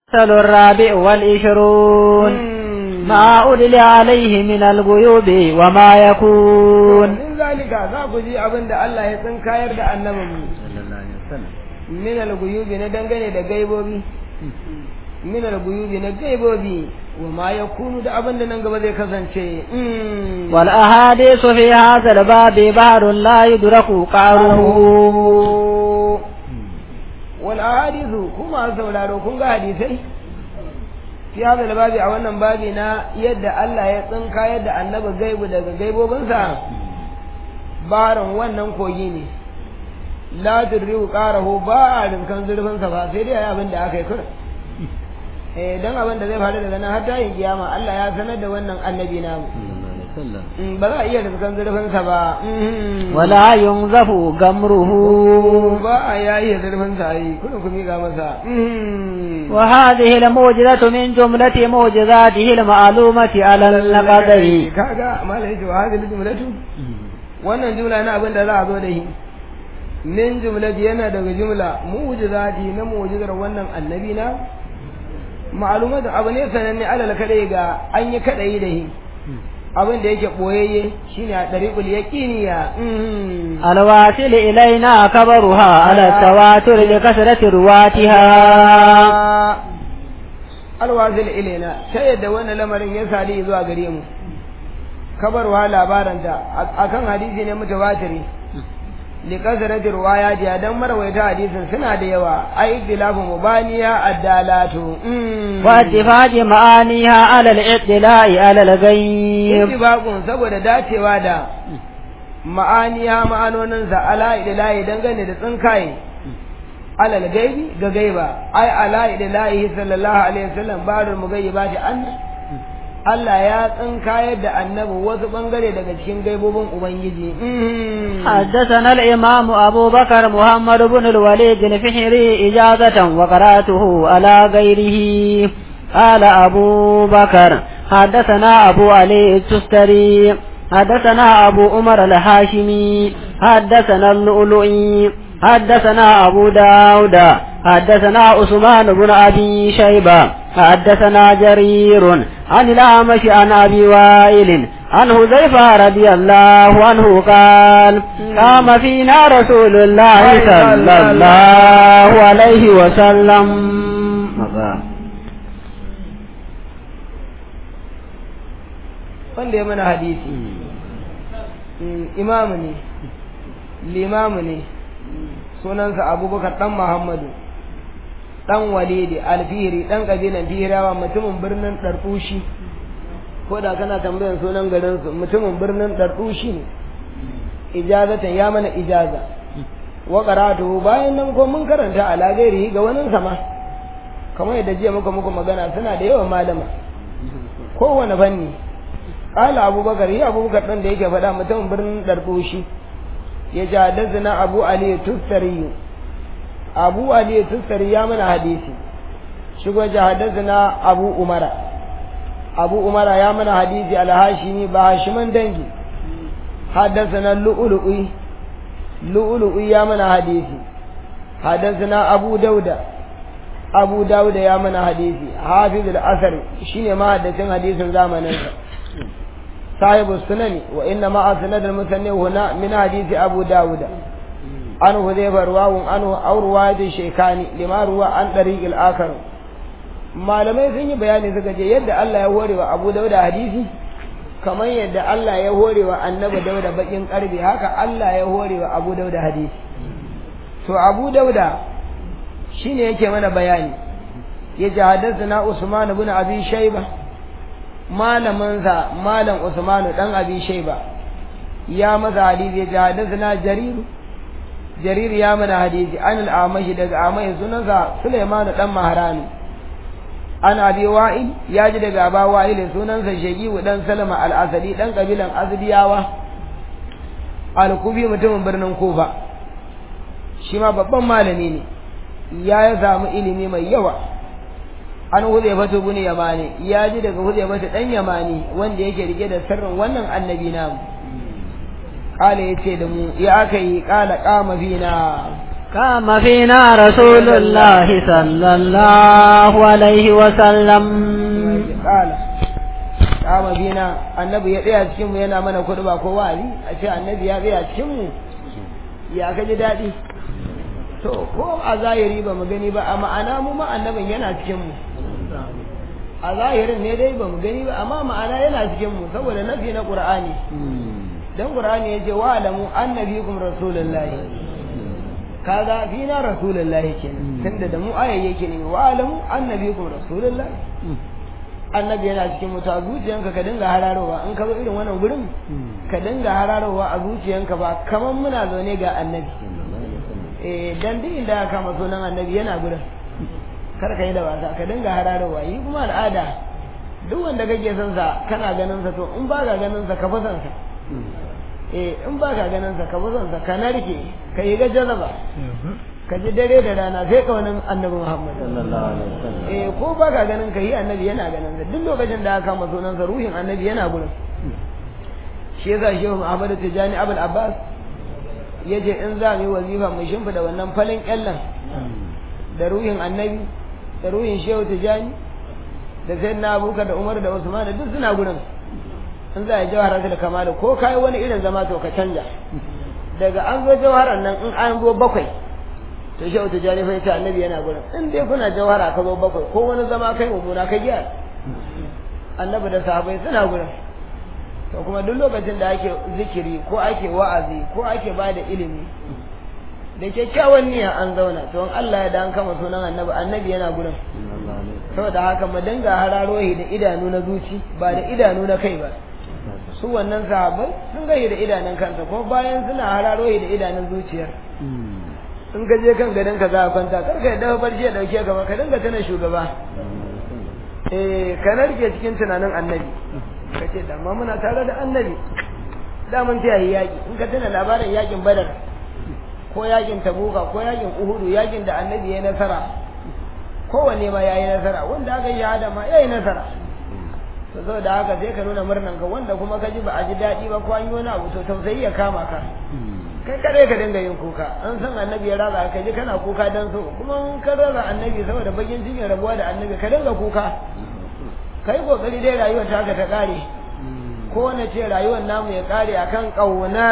المثل الرابع والعشرون ما أدل عليه من الغيوب وما يكون min zalika za ku ji abin da Allah ya tsinkayar da annabinmu min al-guyubi na dangane da gaibobi min al-guyubi na gaibobi wa ma yakunu da abin da nan gaba zai kasance والأحاديث في هذا الباب بحر لا يدرك قعره wal ahadithu kuma sauraro kun ga hadisai fi hada da babi a wannan babi na yadda Allah ya tsinka yadda annabi gaibu daga gaibobinsa barin wannan kogi ne la tudriu qarahu ba a rinkan zurfin sa ba sai dai abin da aka yi kur eh dan abin da zai faru daga nan har ta yin kiyama Allah ya sanar da wannan annabi namu ba za a iya rinkan zurfin sa ba ولا ينزف غمره ba a yayi zurfin sa yi kuna ku miƙa masa وهذه الموجزة من جملة موجزاته المعلومة على القدر kaga malai ce wa hadhihi jumlatu wannan jumla na abin da za a zo da shi min jumlati yana daga jumla mu'jizati na mu'jizar wannan annabi na ma'lumatu abu ne sananne alal kadai ga an yi kadai da shi abin da yake boyayye shine a dariqul yaqiniya الواصل إلينا كبرها على التواتر لكثرة رواتها alwazil ilaina ta yadda wannan lamarin ya sadi zuwa gare mu kabarwa labaranta akan hadisi ne mutawatiri li kasrati riwayati dan marwaita hadisin suna da yawa ai ikhtilafu mubaniya addalatu واتفاق معانيها على الاطلاع على الغيب ittifaqun saboda dacewa da ma'aniya ma'anonin sa ala idlahi dangane da tsinkaye alal gaibi ga gaiba ai ala idlahi sallallahu alaihi wasallam barul mugayyibati an Allah ya tsinkayar da annabi wasu bangare daga cikin gaibobin ubangiji حدثنا الإمام أبو بكر محمد بن الوليد الفحري إجازة وقرأته على غيره قال أبو بكر حدثنا أبو علي التستري حدثنا أبو عمر الهاشمي حدثنا اللؤلؤي حدثنا أبو داود حدثنا عثمان بن أبي شيبة حدثنا جرير عن الأعمش عن أبي وائل عن حذيفة رضي الله عنه قال قام فينا رسول الله صلى الله عليه وسلم wanda ya mana hadisi imamu ne limamu ne sunansa abubakar dan muhammadu dan walidi alfihiri dan kabilan fihirawa mutumin birnin ɗarɗushi ko da kana tambayar sunan garin su mutumin birnin ɗarɗushi ne ijazatan ya mana ijaza wa qara'atuhu bayan nan ko mun karanta ala gairihi ga wani sama kamar yadda jiya muka muku magana suna da yawan malama kowane fanni qala abubakar ya abubakar dan da yake faɗa mutumin birnin ɗarɗushi ya ji haddasa abu ali tustari abu ali tustari ya mana hadisi shigo ji haddasa abu umara abu umara ya mana hadisi alhashimi ba hashiman dangi haddasa na lu'ulu'i lu'ulu'i ya mana hadisi haddasa abu dauda abu dauda ya mana hadisi hafiz al-asar shine mahaddacin hadisin zamaninsa صاحب السنن وإنما أسند المثنى هنا من حديث أبو داود عن حذيفة رواه عنه أو رواية الشيخاني لما روى عن طريق الآخر malamai sun yi bayani suka ce yadda Allah ya hore wa Abu Dauda hadisi kamar yadda Allah ya hore wa Annabi Dauda bakin karbi haka Allah ya hore wa Abu Dauda hadisi to Abu Dauda shine yake mana bayani yace hadathana Usman ibn Abi Shaybah malaminsa malam Usmanu dan Abi Shayba ya masa hadisi ya hadathana Jarir Jarir ya mana hadisi an al-Amashi daga Amashi sunansa Sulaiman dan Maharani an Abi Wa'il ya ji daga Aba Wa'il sunansa Shaqiu dan Salama al-Asadi dan kabilan Azdiyawa al-Kufi mutumin birnin Kufa shi ma babban malami ne ya ya samu ilimi mai yawa an Huzaifatu bin Yamani ya ji daga Huzaifatu dan Yamani wanda yake rike da sirrin wannan annabi namu kala yace da mu ya aka yi kala kama fina قام فينا رسول الله صلى الله عليه وسلم kala kama bina annabi ya tsaya cikin mu yana mana kudu ba ko wa'azi a ce annabi ya tsaya cikin mu ya ka ji daɗi to ko a zahiri ba mu gani ba a ma'ana mu ma annabin yana cikin mu a zahirin ne dai ba mu gani ba amma ma'ana yana cikin mu saboda nafi na qur'ani dan qur'ani yace wa alamu annabikum rasulullahi kaga fina rasulullahi kenan tunda da mu ayyayyake ne wa alamu annabikum rasulullahi annabi yana cikin mutu a zuciyanka ka dinga hararowa in ka zo irin wannan gurin ka dinga hararowa a zuciyanka ba kamar muna zaune ga annabi eh dan duk inda aka kama sunan annabi yana gurin kar ka yi da wasa ka dinga hararowa yi kuma al'ada duk wanda kake son sa kana ganin sa to in ba ka ganin sa ka fa son sa eh in ba ka ganin sa ka fa son sa ka narke ka yi ga jazaba ka ji dare da rana sai ka wani annabi Muhammad eh ko ba ka ganin ka yi annabi yana ganin sa duk lokacin da aka kama sunan sa ruhin annabi yana gurin shi yasa shehu Muhammad Tijani Abul Abbas yace in za mu yi wazifa mu shimfida wannan falin kyallan da ruhin annabi da ruhin shehu Tijani da sayyidina Abubakar da Umar da Usman duk suna gurin in za a yi jawhara da kamala ko kai wani irin zama to ka canja daga an zo jawharan nan in an zo bakwai to shi wata jani fa yace annabi yana gurin in dai kuna jawhara ka zo bakwai ko wani zama kai mummuna ka gyara annabi da sahabbai suna gurin to kuma duk lokacin da ake zikiri ko ake wa'azi ko ake ba da ilimi da kyakkyawan niyya an zauna to in Allah ya dan kama sunan annabi annabi yana gurin saboda haka mu dinga hararohi da idanu na zuci ba da idanu na kai ba su wannan sahabbai sun gani da idanun kansa ko bayan suna hararohi da idanun zuciyar in ka je kan gadon ka za a kwanta kar ka yadda barci ya dauke ka ba ka dinga tana shugaba eh ka narke cikin tunanin annabi ka ce da ma muna tare da annabi da mun ta yi yaki in ka tana labarin yakin badar ko yakin tabuka ko yakin uhudu yakin da annabi ya nasara kowanne ma ya yi nasara wanda aka yi shahada ma ya yi nasara to zo da haka sai ka nuna murnan ka wanda kuma ka ji ba a ji daɗi ba ko an yi wani abu to tausayi ya kama ka kai kadai ka dinga yin kuka an san annabi ya raza ka ji kana kuka dan so kuma in ka raza annabi saboda bakin cikin rabuwa da annabi ka dinga kuka kai kokari dai rayuwar ta ka ta kare ko na ce rayuwar namu ya kare akan kaunar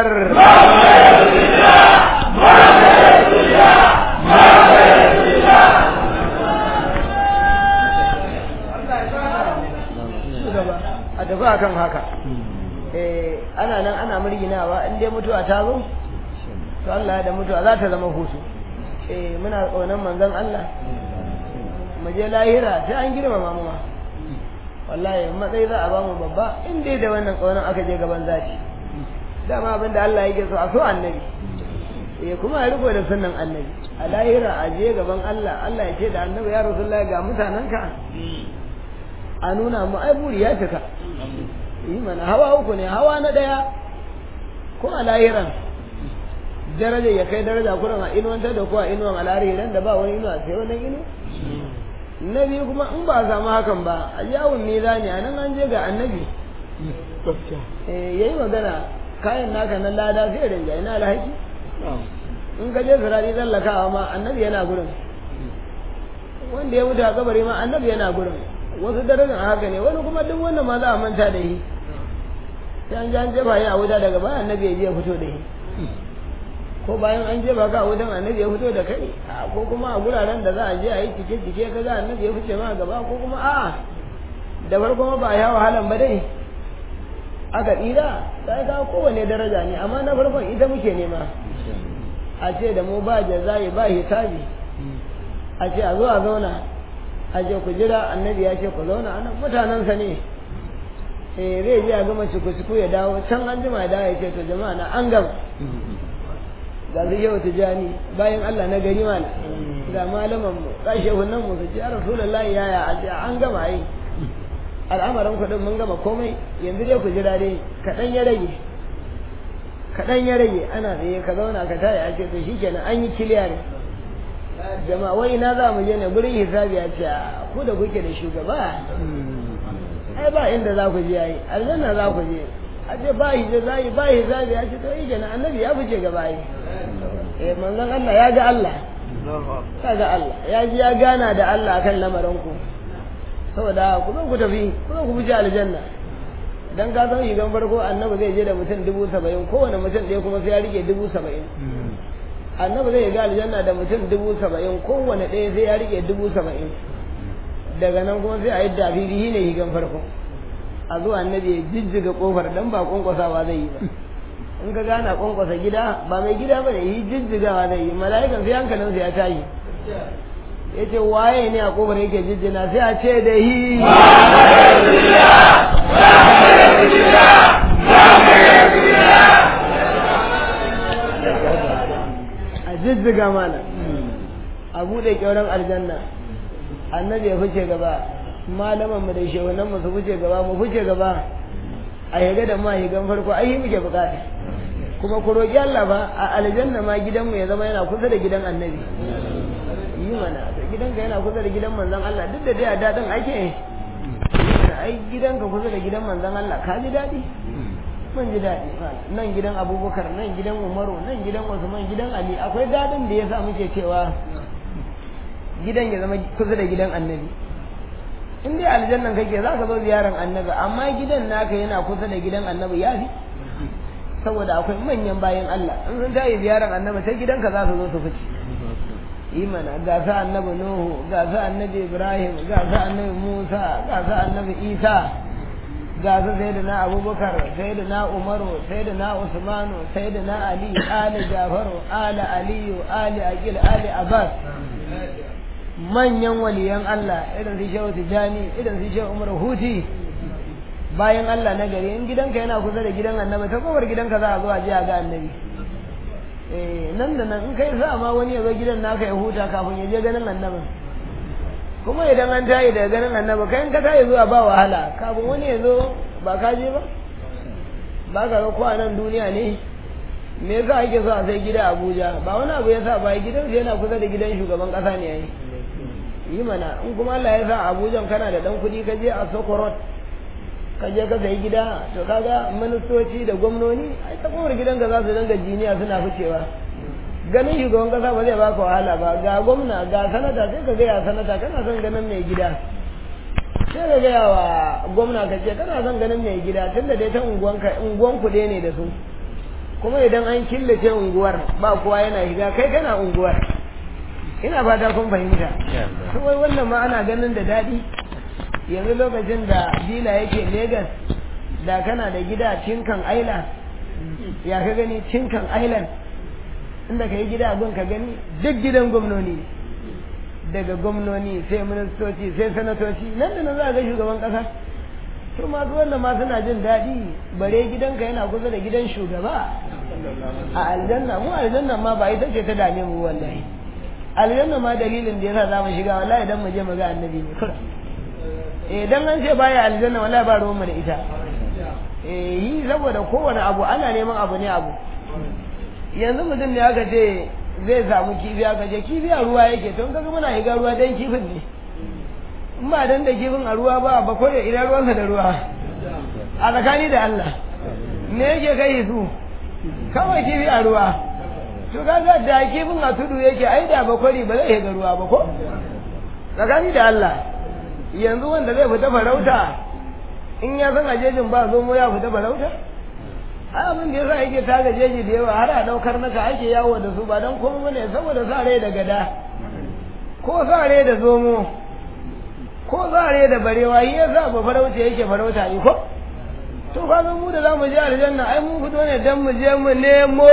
a tafi akan haka eh ana nan ana murginawa in dai mutuwa ta zo to Allah da mutuwa za ta zama hutu eh muna kaunan manzon Allah mu je lahira sai an girmama mu ma wallahi matsayi za a bamu babba in dai da wannan kaunan aka je gaban zaki dama abin da Allah yake so a so annabi eh kuma a riko da sunnan annabi a lahira a je gaban Allah Allah ya ce da annabi ya rasulullahi ga mutanenka a nuna mu ai buri ya cika yi mana hawa uku ne hawa na daya ko a lahiran daraja ya kai daraja kuran a inuwantar da kuwa inuwan al'ari idan da ba wani inuwa sai wannan inu na biyu kuma in ba a samu hakan ba a yawon meza ne a nan an je ga annabi ya yi magana kayan naka na lada sai rinja ina alhaki in ka je sirari tsallakawa ma annabi yana gurin wanda ya mutu a kabari ma annabi yana gurin wasu darajar haka ne wani kuma duk wannan ma za a manta da shi sai an ji an jefa a wuta daga bayan annabi ya je ya fito da shi ko bayan an jefa ka a wutan annabi ya fito da kai ko kuma a guraren da za a je a yi cike cike ka ga annabi ya fice ma gaba ko kuma a'a da farko ma ba a yi wahalan ba dai aka tsira sai ka kowane daraja ne amma na farkon ita muke nema a ce da mu ba jazayi ba hisabi a ce a zo a zauna a je ku jira annabi ya ce ku zauna anan mutanensa ne eh zai je a gama ciku ya dawo can an jima ya dawo ya ce to jama'a na an gama ga su yau tijani bayan Allah na gari mana ga malaman mu ga shehunan mu su ce ya rasulullahi yaya a ce an gama yi al'amarin kuɗin mun gama komai yanzu dai ku jira dai kaɗan ya rage kaɗan ya rage ana tsaye ka zauna ka tare a ce to shikenan an yi kiliya ne jama'a wai ina za mu je ne gurin hisabi ya ce ku da kuke da shugaba ai ba inda za ku je yayi aljanna za ku je a ce ba hijabi ba hijabi ya ce to yi kenan annabi ya fice gaba yi eh manzon Allah ya ga Allah ya ga Allah ya ji ya gana da Allah akan lamarin ku saboda ku zo ku tafi ku zo ku fice aljanna dan ka san shigan farko annabi zai je da mutum dubu saba'in kowane mutum ɗaya kuma sai ya rike dubu saba'in annabi zai ga aljanna da mutum dubu saba'in kowane ɗaya sai ya rike dubu saba'in daga nan kuma sai a yi dafifi ne shigan farko a zuwa annabi ya jijjiga kofar dan ba kwankwasawa zai yi ba in ka gana kwankwasa gida ba mai gida ba ne yi jijjigawa zai yi mala'ikan sai hankalinsa ya tashi ya ce waye ne a kofar yake jijjina sai a ce da hi a jijjiga mana a buɗe kyauran aljanna annabi ya fice gaba malaman mu da shehunan mu su fice gaba mu fice gaba a yaga da ma higan farko ai muke bukata kuma ku roki Allah ba a aljanna ma gidanmu ya zama yana kusa da gidan annabi yi mana to gidanka yana kusa da gidan manzon Allah duk da dai a dadin ake ai gidanka kusa da gidan manzon Allah ka ji dadi mun ji dadi nan gidan Abubakar nan gidan Umaru nan gidan Usman gidan Ali akwai dadin da yasa muke cewa gidan ya zama kusa da gidan annabi in dai aljannan kake za ka zo ziyaran annabi amma gidan naka yana kusa da gidan annabi ya fi saboda akwai manyan bayan Allah in sun tayi ziyaran annabi sai gidanka za su zo su fice yi mana ga sa annabi nuhu ga sa annabi ibrahim ga sa annabi musa ga sa annabi isa ga su sayyidina abubakar sayyidina umaru sayyidina usmanu sayyidina ali ali jafaru ali aliyu ali aqil ali abbas manyan waliyan Allah irin su shehu tijani irin su shehu umar huti bayan Allah na gari in gidanka yana kusa da gidan annabi ta kowar gidanka za a zo a je a ga annabi eh nan da nan in kai sa ma wani ya zo gidan naka ya huta kafin ya je ganin annabi kuma idan an tayi daga ganin annabi kai in ka tayi zuwa ba wahala kafin wani ya zo ba ka je ba ba ka ga ko a nan duniya ne me yasa ake so a sai gida Abuja ba wani abu yasa ba gidan yana kusa da gidan shugaban kasa ne yayi yi mana in kuma Allah ya sa Abuja kana da dan kuɗi ka je a Sokorot ka je ka sayi gida to kaga ministoci da gwamnoni ai ta kowar gidanka za su dinga jiniya suna ficewa ganin shugaban kasa ba zai baka wahala ba ga gwamna ga sanata sai ka gaya sanata kana son ganin mai gida sai ka gaya wa gwamna ka ce kana son ganin mai gida tunda dai ta unguwanka unguwan ku ne da su kuma idan an killace unguwar ba kowa yana shiga kai kana unguwar ina fata kun fahimta kuma wannan ma ana ganin da daɗi yanzu lokacin da dila yake Legas da kana da gida cinkan island ya ka gani cinkan island inda ka yi gida gun ka gani duk gidan gwamnoni daga gwamnoni sai ministoci sai sanatoci nan da nan za a ga shugaban kasa to masu wannan ma suna jin daɗi bare gidanka yana kusa da gidan shugaba a aljanna mu aljanna ma ba ita ce ta dame mu wallahi aljanna ma dalilin da yasa za mu shiga wallahi dan mu je mu ga annabi ne kura eh dan an ce baya aljanna wallahi ba ruwan mu da ita eh yi saboda kowane abu ana neman abu ne abu yanzu mutum ne aka ce zai samu kifi aka ce kifi a ruwa yake to kaga muna higa ruwa dan kifin ne in ba dan da kifin a ruwa ba ba ko ina ruwansa da ruwa a tsakani da Allah me yake kai su kawai kifi a ruwa to kaga da kifin a tudu yake ai da bakwari ba zai ga ruwa ba ko tsakani da Allah yanzu wanda zai fita farauta in ya san ajejin ba zomo ya fita farauta ai abin da yasa yake taga jeji da yawa har a daukar naka ake yawo da su ba dan komai bane saboda sa rai da gada ko sa rai da zomo ko sa rai da barewa yi yasa ba farauta yake farauta ne ko to ka ga mu da zamu je aljanna ai mun fito ne dan mu je mu nemo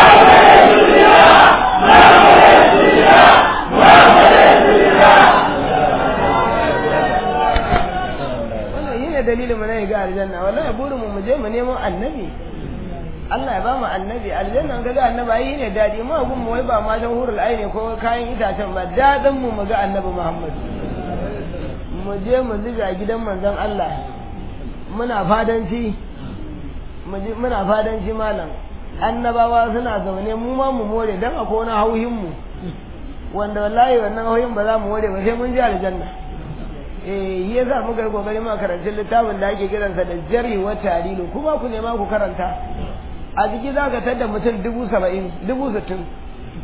wannan yi ne dalilin mu na ga aljanna wallahi burin mu mu je mu nemo annabi Allah ya ba mu annabi aljanna ga ga annabi ai ne dadi mu gun mu wai ba ma dan hurul aini ko kayan itacen ba dadin mu mu ga annabi Muhammad mu je mu ziga gidan manzon Allah muna fadanci muna fadanci malam annabawa suna zaune mu ma mu more dan akwai wani hauhin mu wanda wallahi wannan hauhin ba za mu more ba sai mun je aljanna eh ya za mu ga kokari ma karanta littafin da ake kiransa da jari wa tarilu kuma ku nema ku karanta a jiki za ka tada mutum dubu saba'in dubu sittin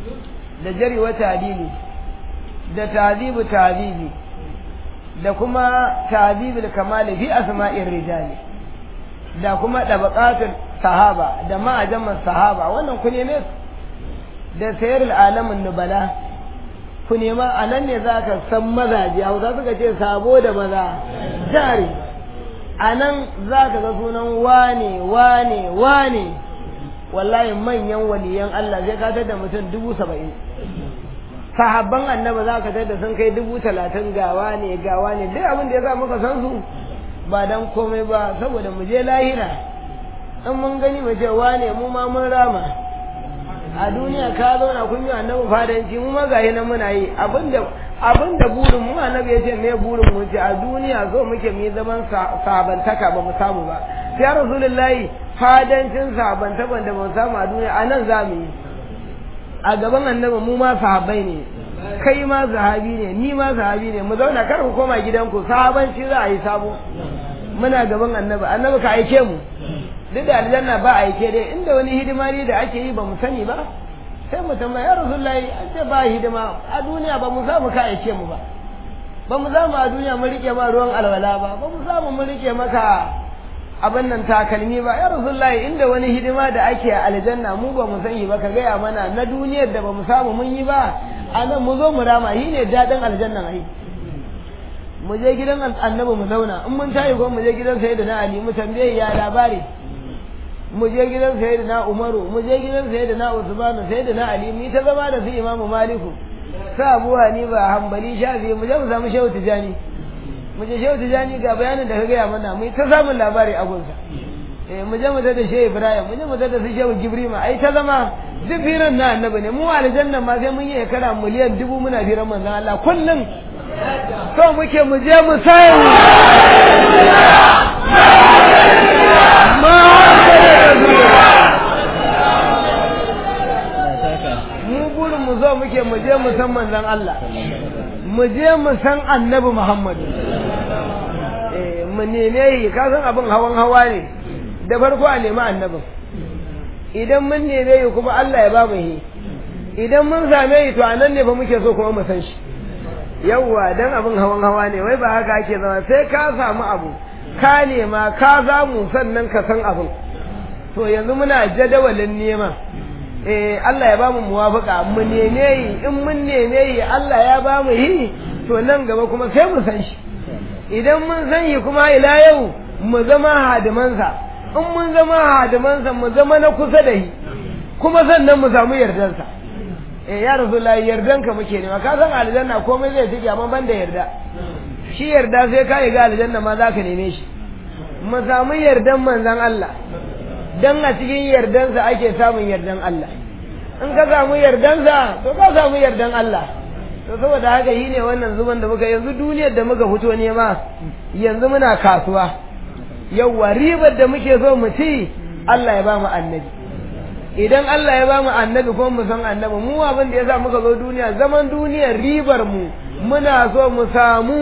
da jari wa tadili da tazibu tazibi da kuma tazibul kamali fi asma'ir rijali da kuma dabaqatul sahaba da ma'ajaman sahaba wannan ku neme su da sayarul alamin nubala ku nema a nan ne za ka san mazaje hausa suka ce sabo da maza jari a nan za ka ga sunan wane wane wane wallahi manyan waliyan Allah zai ka da mutum dubu saba'in sahabban annaba za ka da sun kai dubu talatin gawa ne gawa ne duk abin da ya sa muka san su ba dan komai ba saboda mu je lahira in mun gani mu ce wane mu ma mun rama a duniya ka zauna kun yi annabi fadanci mu ma gahi nan muna yi abinda abinda burin mu annabi ya ce me burin mu ce a duniya zo muke mu yi zaman sabantaka ba mu samu ba sai rasulullahi fadancin sabantakan da ba mu samu a duniya a nan za mu yi a gaban annabi mu ma sahabbai ne kai ma sahabi ne ni ma sahabi ne mu zauna kar ku koma gidanku sahabanci za a yi sabo muna gaban annabi annabi ka aike mu duk da aljanna ba aike dai inda wani hidima ne da ake yi ba mu sani ba sai mu tambaya ya rasulullahi an ce ba hidima a duniya ba mu samu ka aike mu ba ba mu samu a duniya mu rike ma ruwan alwala ba ba mu samu mu rike maka abin nan takalmi ba ya rasulullahi inda wani hidima da ake a aljanna mu ba mu sani ba ka gaya mana na duniyar da ba mu samu mun yi ba a nan mu zo mu rama shi ne daɗin aljannan ai mu je gidan annabi mu zauna in mun tayi ko mu je gidan sayyidina ali mu tambaye ya labari mu je gidan sayyidina umaru mu je gidan sayyidina usmanu sayyidina ali mu ta zama da su imamu maliku sa abu hanifa hanbali shafi mu je mu samu shehu tijani mu je shehu tijani ga bayanin da ka gaya mana mu ta samun labari a gunsa eh mu je mu da shehu ibrahim mu je mu da su shehu gibrima ai ta zama duk firan na annabi ne mu aljanna ma sai mun yi kara miliyan dubu muna firan manzon Allah kullum so muke mu je mu sai mu burin mu zo muke mu je mu san manzon Allah mu je mu san annabi Muhammad eh mu neme yi ka san abin hawan hawa ne da farko a nemi annabin idan mun neme yi kuma Allah ya ba mu yi idan mun same yi to anan ne ba muke so kuma mu san shi yawwa dan abin hawan hawa ne wai ba haka ake zama sai ka samu abu ka nema ka zamu sannan ka san abin to yanzu muna jadawalin nema eh Allah ya bamu muwafaka mu neme yi in mun neme yi Allah ya bamu yi to nan gaba kuma sai mu san shi idan mun san yi kuma ila yau mu zama hadimansa in mun zama hadimansa mu zama na kusa da shi kuma sannan mu samu yardansa eh ya rasulullahi yardanka muke nema ka san aljanna komai zai tike amma ban da yarda shi yarda sai ka yi ga aljanna ma za ka neme shi mu samu yardan manzon Allah dan a cikin yardansa ake samun yardan Allah in ka samu yardansa to ka samu yardan Allah to saboda haka yi ne wannan zuban da muka yanzu duniyar da muka fito nema yanzu muna kasuwa yauwa ribar da muke so mu ci Allah ya ba mu annabi idan Allah ya ba mu annabi ko mu san annabi mu abin da yasa muka zo duniya zaman duniyar ribar mu muna so mu samu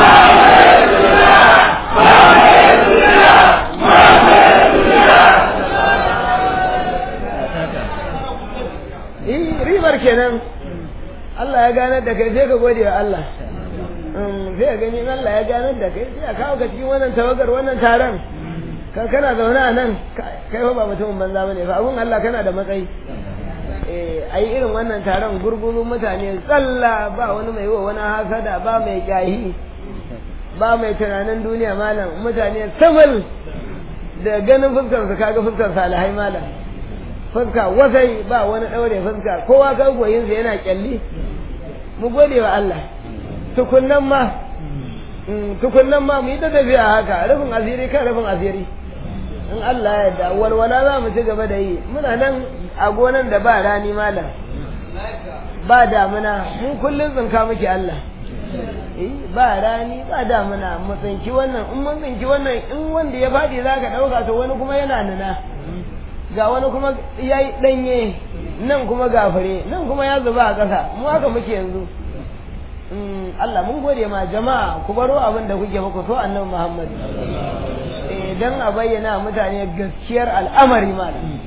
ribar kenan Allah ya ganar da kai sai ka gode wa Allah sai ka gani Allah ya ganar da kai sai a kawo ka cikin wannan tawagar wannan taron kan kana zaune a nan kai ba mutumin banza bane fa abun Allah kana da matsayi eh ai irin wannan taron gurgurun mutane tsalla ba wani mai wa wani hasada ba mai kyahi ba mai tunanin duniya malam mutane samal da ganin fuskar su kaga fuskar salihai malam fuska wasai ba wani daure fuska kowa ga goyinsa yana kyalli mu gode wa Allah tukunnan ma tukunnan ma mu yi ta tafiya haka rufin asiri kan rufin asiri in Allah ya yarda walwala za mu ci gaba da yi muna nan a gonan da ba rani malam ba damuna mun kullum tsinka muke Allah ba rani ba damuna mu tsinki wannan in mun tsinki wannan in wanda ya faɗi za ka ɗauka to wani kuma yana nuna ga wani kuma ya yi ɗanye nan kuma gafare nan kuma ya zuba a ƙasa mu haka muke yanzu Allah mun gode ma jama'a ku baro abin da kuke ku so annabi Muhammad dan a bayyana mutane gaskiyar al'amari malam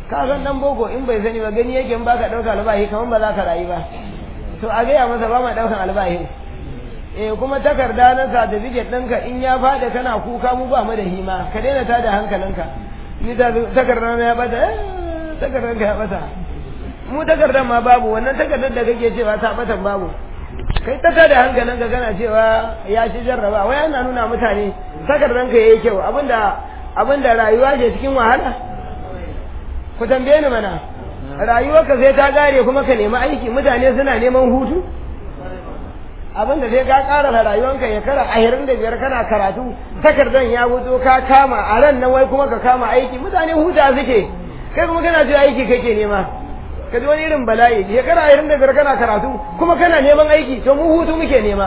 ka san dan boko in bai sani ba gani yake in baka dauka albahi kaman ba za ka rayu ba to a gaya masa ba ma daukan albahi eh kuma takarda na certificate ɗinka in ya fada kana kuka mu ba mu da hima ka daina tada hankalinka ni ta takarda na ya bata eh takardar ka ya bata mu takardar ma babu wannan takardar da kake cewa ta bata babu kai ta tada hankalinka kana cewa ya ci jarraba wai ana nuna mutane takardar ka yayi kyau abinda abinda rayuwa ke cikin wahala ku tambaye ni mana rayuwarka sai ta gare kuma ka nemi aiki mutane suna neman hutu abinda sai ka ƙara da rayuwanka ya kara ashirin da biyar kana karatu takardar ya wuto ka kama a ran nan wai kuma ka kama aiki mutane huta suke kai kuma kana ji aiki kake nema ka ji wani irin bala'i ya kara ashirin da biyar kana karatu kuma kana neman aiki to mu hutu muke nema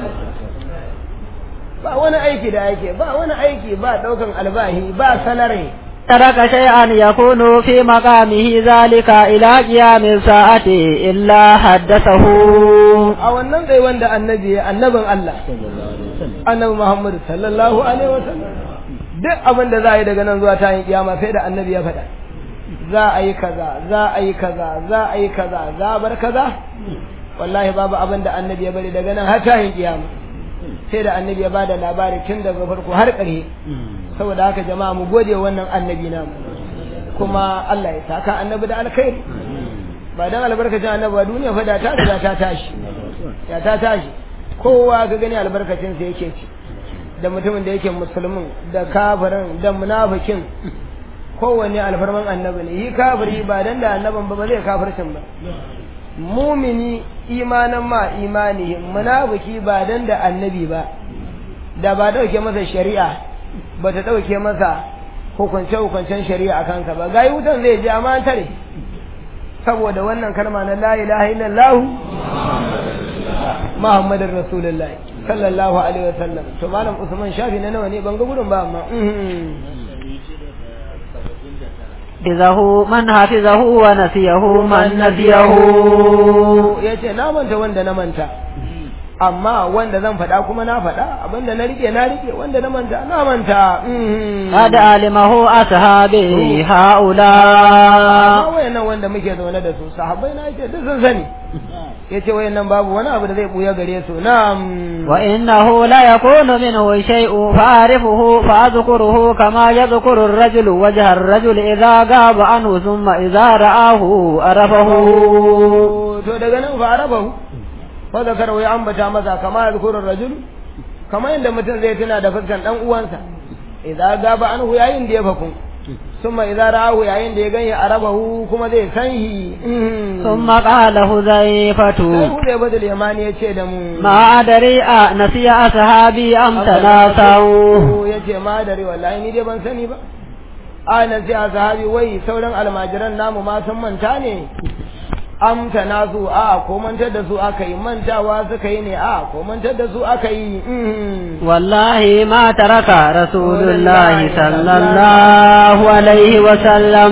ba wani aiki da ake ba wani aiki ba ɗaukan albahi ba salari ترك شيئا يكون في مقامه ذلك إلى قيام الساعة إلا حدثه a wannan tsaye wanda annabi annabin Allah annabi Muhammad sallallahu alaihi wasallam duk abin da za a yi daga nan zuwa ta yin kiyama sai da annabi ya faɗa za a yi kaza za a yi kaza za a yi kaza za a bar kaza wallahi babu abin da annabi ya bari daga nan har ta yin kiyama sai da annabi ya bada labari tun daga farko har ƙarshe saboda haka jama'a mu gode wannan annabi namu kuma Allah ya saka annabi da alkhairi ba dan albarkacin annabi ba duniya fa da ta riga ta tashi ya ta tashi kowa ga gani albarkacin sa yake ci da mutumin da yake musulmin da kafirin da munafikin kowanne alfarman annabi ne yi kafiri ba dan da annaban ba ba zai kafircin ba mumini imanan ma imani munafiki ba dan da annabi ba da ba dauke masa shari'a ba ta dauke masa hukunce hukuncen shari'a a kansa ba gayi wutan zai ji amma tare saboda wannan kalma na la ilaha illallah muhammadin rasulullah sallallahu alaihi wasallam to malam usman shafi na nawa ne ban ga gudun ba amma حفظه من حفظه ونسيه من نسيه yace na manta wanda na manta amma wanda zan faɗa kuma na faɗa abinda na rike na rike wanda na manta na manta قد علمه أصحابه هؤلاء amma wayannan wanda muke zaune da su sahabbai na yace duk sun sani yace wayannan babu wani abu da zai buya gare su na'am وإنه لا يكون منه شيء فأعرفه فأذكره كما يذكر الرجل وجه الرجل إذا غاب عنه ثم إذا رآه عرفه to daga nan fa arabahu fa zakara ya ambata masa kama yazkuru rajul kama yadda mutum zai tuna da fuskan dan uwansa idza gaba anhu yayin da ya fakun summa idza ra'ahu yayin da ya ganye arabahu kuma zai san shi ثم قال sai حذيفة hude badal yamani ya ce da mu ما أدري نسي أصحابي أم تناسوا ya ce ma dare wallahi ni dai ban sani ba a nan sai a sahabi wai sauran almajiran namu ma sun manta ne amta na su a ko mantar da su aka yi mantawa suka yi ne a ko mantar da su aka yi mhm. والله ما ترك رسول الله صلى الله عليه وسلم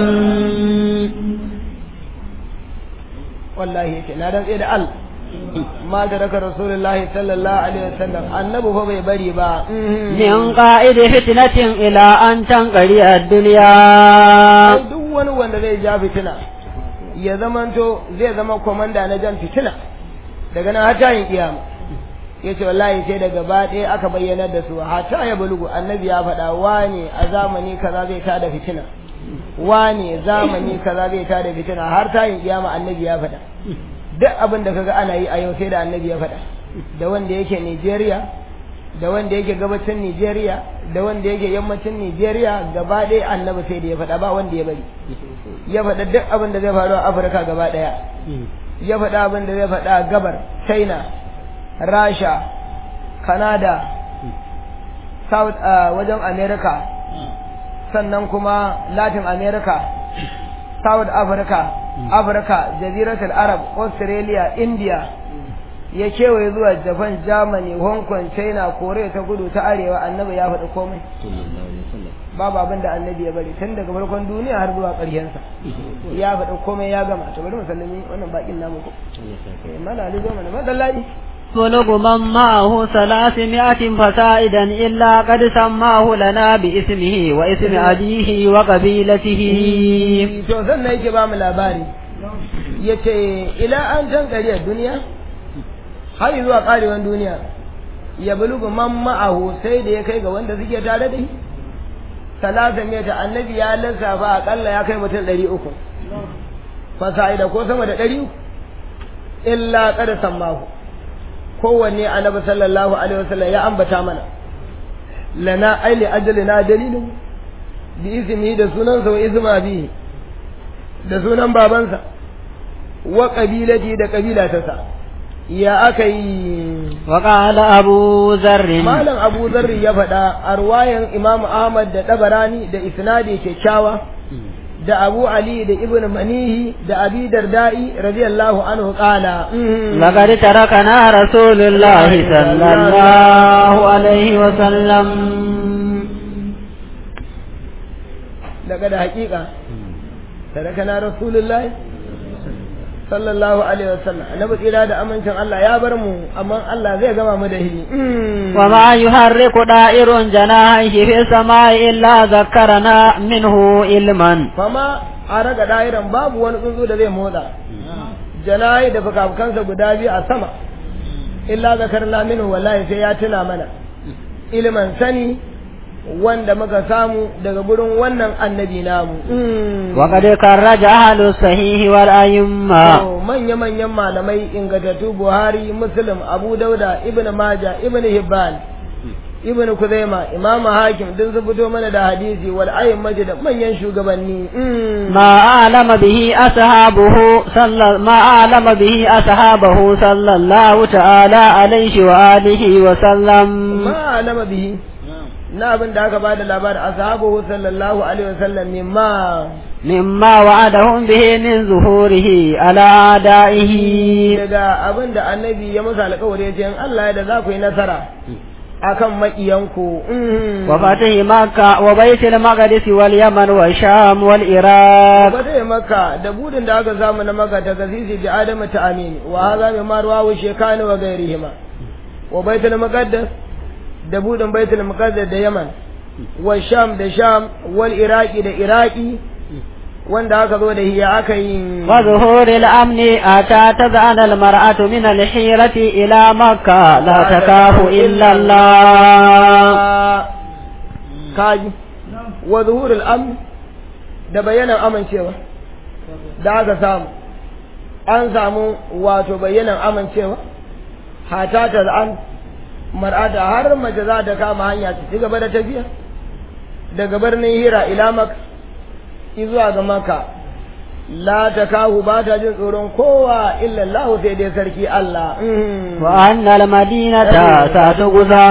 wallahi yake na rantse da Allah ma da raka rasulullahi sallallahu alaihi wasallam annabi fa bai bari ba mhm. من قائد فتنة إلى أن تنقضي الدنيا Ai, duk wani wanda zai ja fitina ya zamanto zai zama komanda na jan fitina daga nan har tayin kiyama yace wallahi sai daga ba ɗaya aka bayyana da su hata ya bulugu annabi ya faɗa wane a zamani kaza zai tada fitina wane zamani kaza zai tada fitina har tayin kiyama annabi ya faɗa duk abin da kaga ana yi a yau sai da annabi ya faɗa da wanda yake Nigeria da wanda yake gabacin Nigeria da wanda yake yammacin Nigeria gaba ɗaya annabi sai da ya faɗa ba wanda ya bari ya faɗa duk abin da zai faru a Afirka gaba ɗaya ya faɗa abin da zai faɗa a gabar China Rasha Canada South uh, wajen America sannan kuma Latin America South Africa Africa Jaziratul Arab Australia India ya kewaye zuwa Japan Germany Hong Kong China Korea ta kudu ta arewa annabi ya faɗi komai babu abin da annabi ya bari tun daga farkon duniya har zuwa ƙarshensa ya faɗi komai ya gama to bari mu sallami wannan bakin namu ko eh mala ali zo mana madallahi بلغ من معه ثلاثمائة فسائدا إلا قد سماه لنا باسمه واسم أبيه وقبيلته to sannan yake ba mu labari yace ila an can kariyar duniya har zuwa karewan duniya ya bulugu man ma'ahu sai da ya kai ga wanda suke tare da shi talata meta annabi ya lissafa akalla ya kai mutum ɗari uku fasa'ida ko sama da ɗari uku illa kada sammahu kowanne annabi sallallahu alaihi wasallam ya ambata mana lana aili ajalina dalilin bi ismi da sunansa wa isma bihi da sunan babansa wa qabilati da kabilatarsa ya aka yi وقال أبو ذر malam abu zarri ya faɗa a ruwayan imam ahmad da ɗabarani da isnadi kyakkyawa da abu ali da ibn manihi da abi darda'i radiyallahu anhu qala لقد تركنا رسول الله صلى الله عليه وسلم daga da haƙiƙa tarakana rasulullahi sallallahu alaihi wasallam annabi tsira da amincin Allah ya bar mu amma Allah zai gama mu da hili وما يحرك دائر جناحيه في السماء إلا ذكرنا منه علما fama a raga da'iran babu wani tsuntsu da zai motsa janayi da fukafukansa guda biyu a sama illa zakarna minhu wallahi sai ya tuna mana ilimin sani wanda muka samu daga gurin wannan annabi namu وقد كرج أهل الصحيح والأئمة To, manya-manyan malamai ingantattu Buhari, Muslim, Abu Dauda, Ibn Maja, Ibn Hibban, Ibn Kuzaima, Imam Hakim duk su fito mana da hadisi wal ayyin da manyan shugabanni. ما أعلم به أصحابه صلى ما أعلم به أصحابه صلى الله تعالى عليه وآله وسلم Ma alama bihi na abin da aka bada labarin ashabuhu sallallahu alaihi wasallam mimma مما وعدهم به من ظهوره على أعدائه daga abin da annabi ya musu alƙawari ya ce in Allah ya da za ku yi nasara akan maƙiyanku. وفتح مكة وبيت المقدس واليمن والشام والعراق Wata maka da budin da aka samu na maka ta gasisi bi adama ta amini wa haza mai marwa wa shekani wa gairihima wa baitul muqaddas da budin baitul muqaddas da yaman wa sham da sham wal iraqi da iraqi wanda aka zo da hiya aka yi وظهور الأمن أتى تذعن المرأة من الحيرة إلى مكة لا تخاف إلا الله kaji wa zuhurul amn da bayanan amincewa da aka samu an samu wato bayanan amincewa hata ta an mar'ata har mace za ta kama hanya ta ci gaba da tafiya daga birnin hira ila maka zuwa ga maka la ta kahu ba ta jin tsoron kowa illa Allah sai dai sarki Allah وأن المدينة ستغزى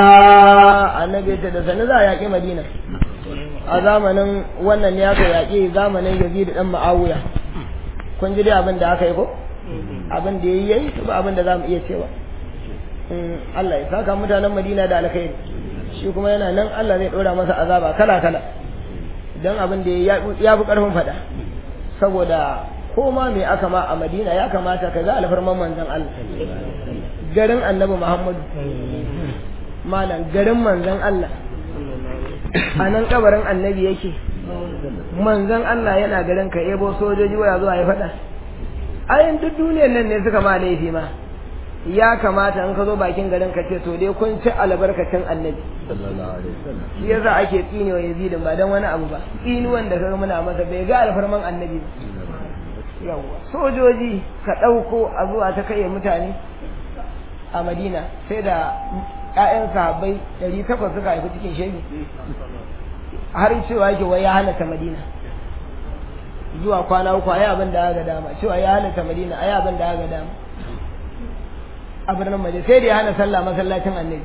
annabi ta da sani za a yaƙi madina a zamanin wannan ne aka yaƙi zamanin yazid dan ma'awiya kun ji dai abin da aka yi ko abin da yayi yayi ba abin da zamu iya cewa Mm, Allah ya saka mutanen Madina da alkhairi shi kuma yana nan Allah zai dora masa azaba kala kala dan abin da ya ya fi karfin fada saboda ko ma me aka ma a Madina ya kamata ka ga alfarman manzon Allah garin Annabi Muhammadu malam garin manzon Allah a nan kabarin annabi yake manzon Allah yana garin ka ebo sojoji waya zuwa ya faɗa ayin duk duniyar nan ne suka ma laifi ma ya kamata in ka zo bakin garin ka ce to dai kun ci albarkacin annabi shi yasa ake tsine wa yazidin ba dan wani abu ba tsinuwan da kaga muna masa bai ga alfarman annabi ba yawwa sojoji ka ɗauko a zuwa ta kai mutane a madina sai da ƴaƴan sahabbai ɗari takwas suka haifi cikin shege har cewa yake wai ya halatta madina zuwa kwana uku ayi abin da aka dama cewa ya halatta madina ayi abin da aka dama a birnin madina sai da ya hana sallah masallacin annabi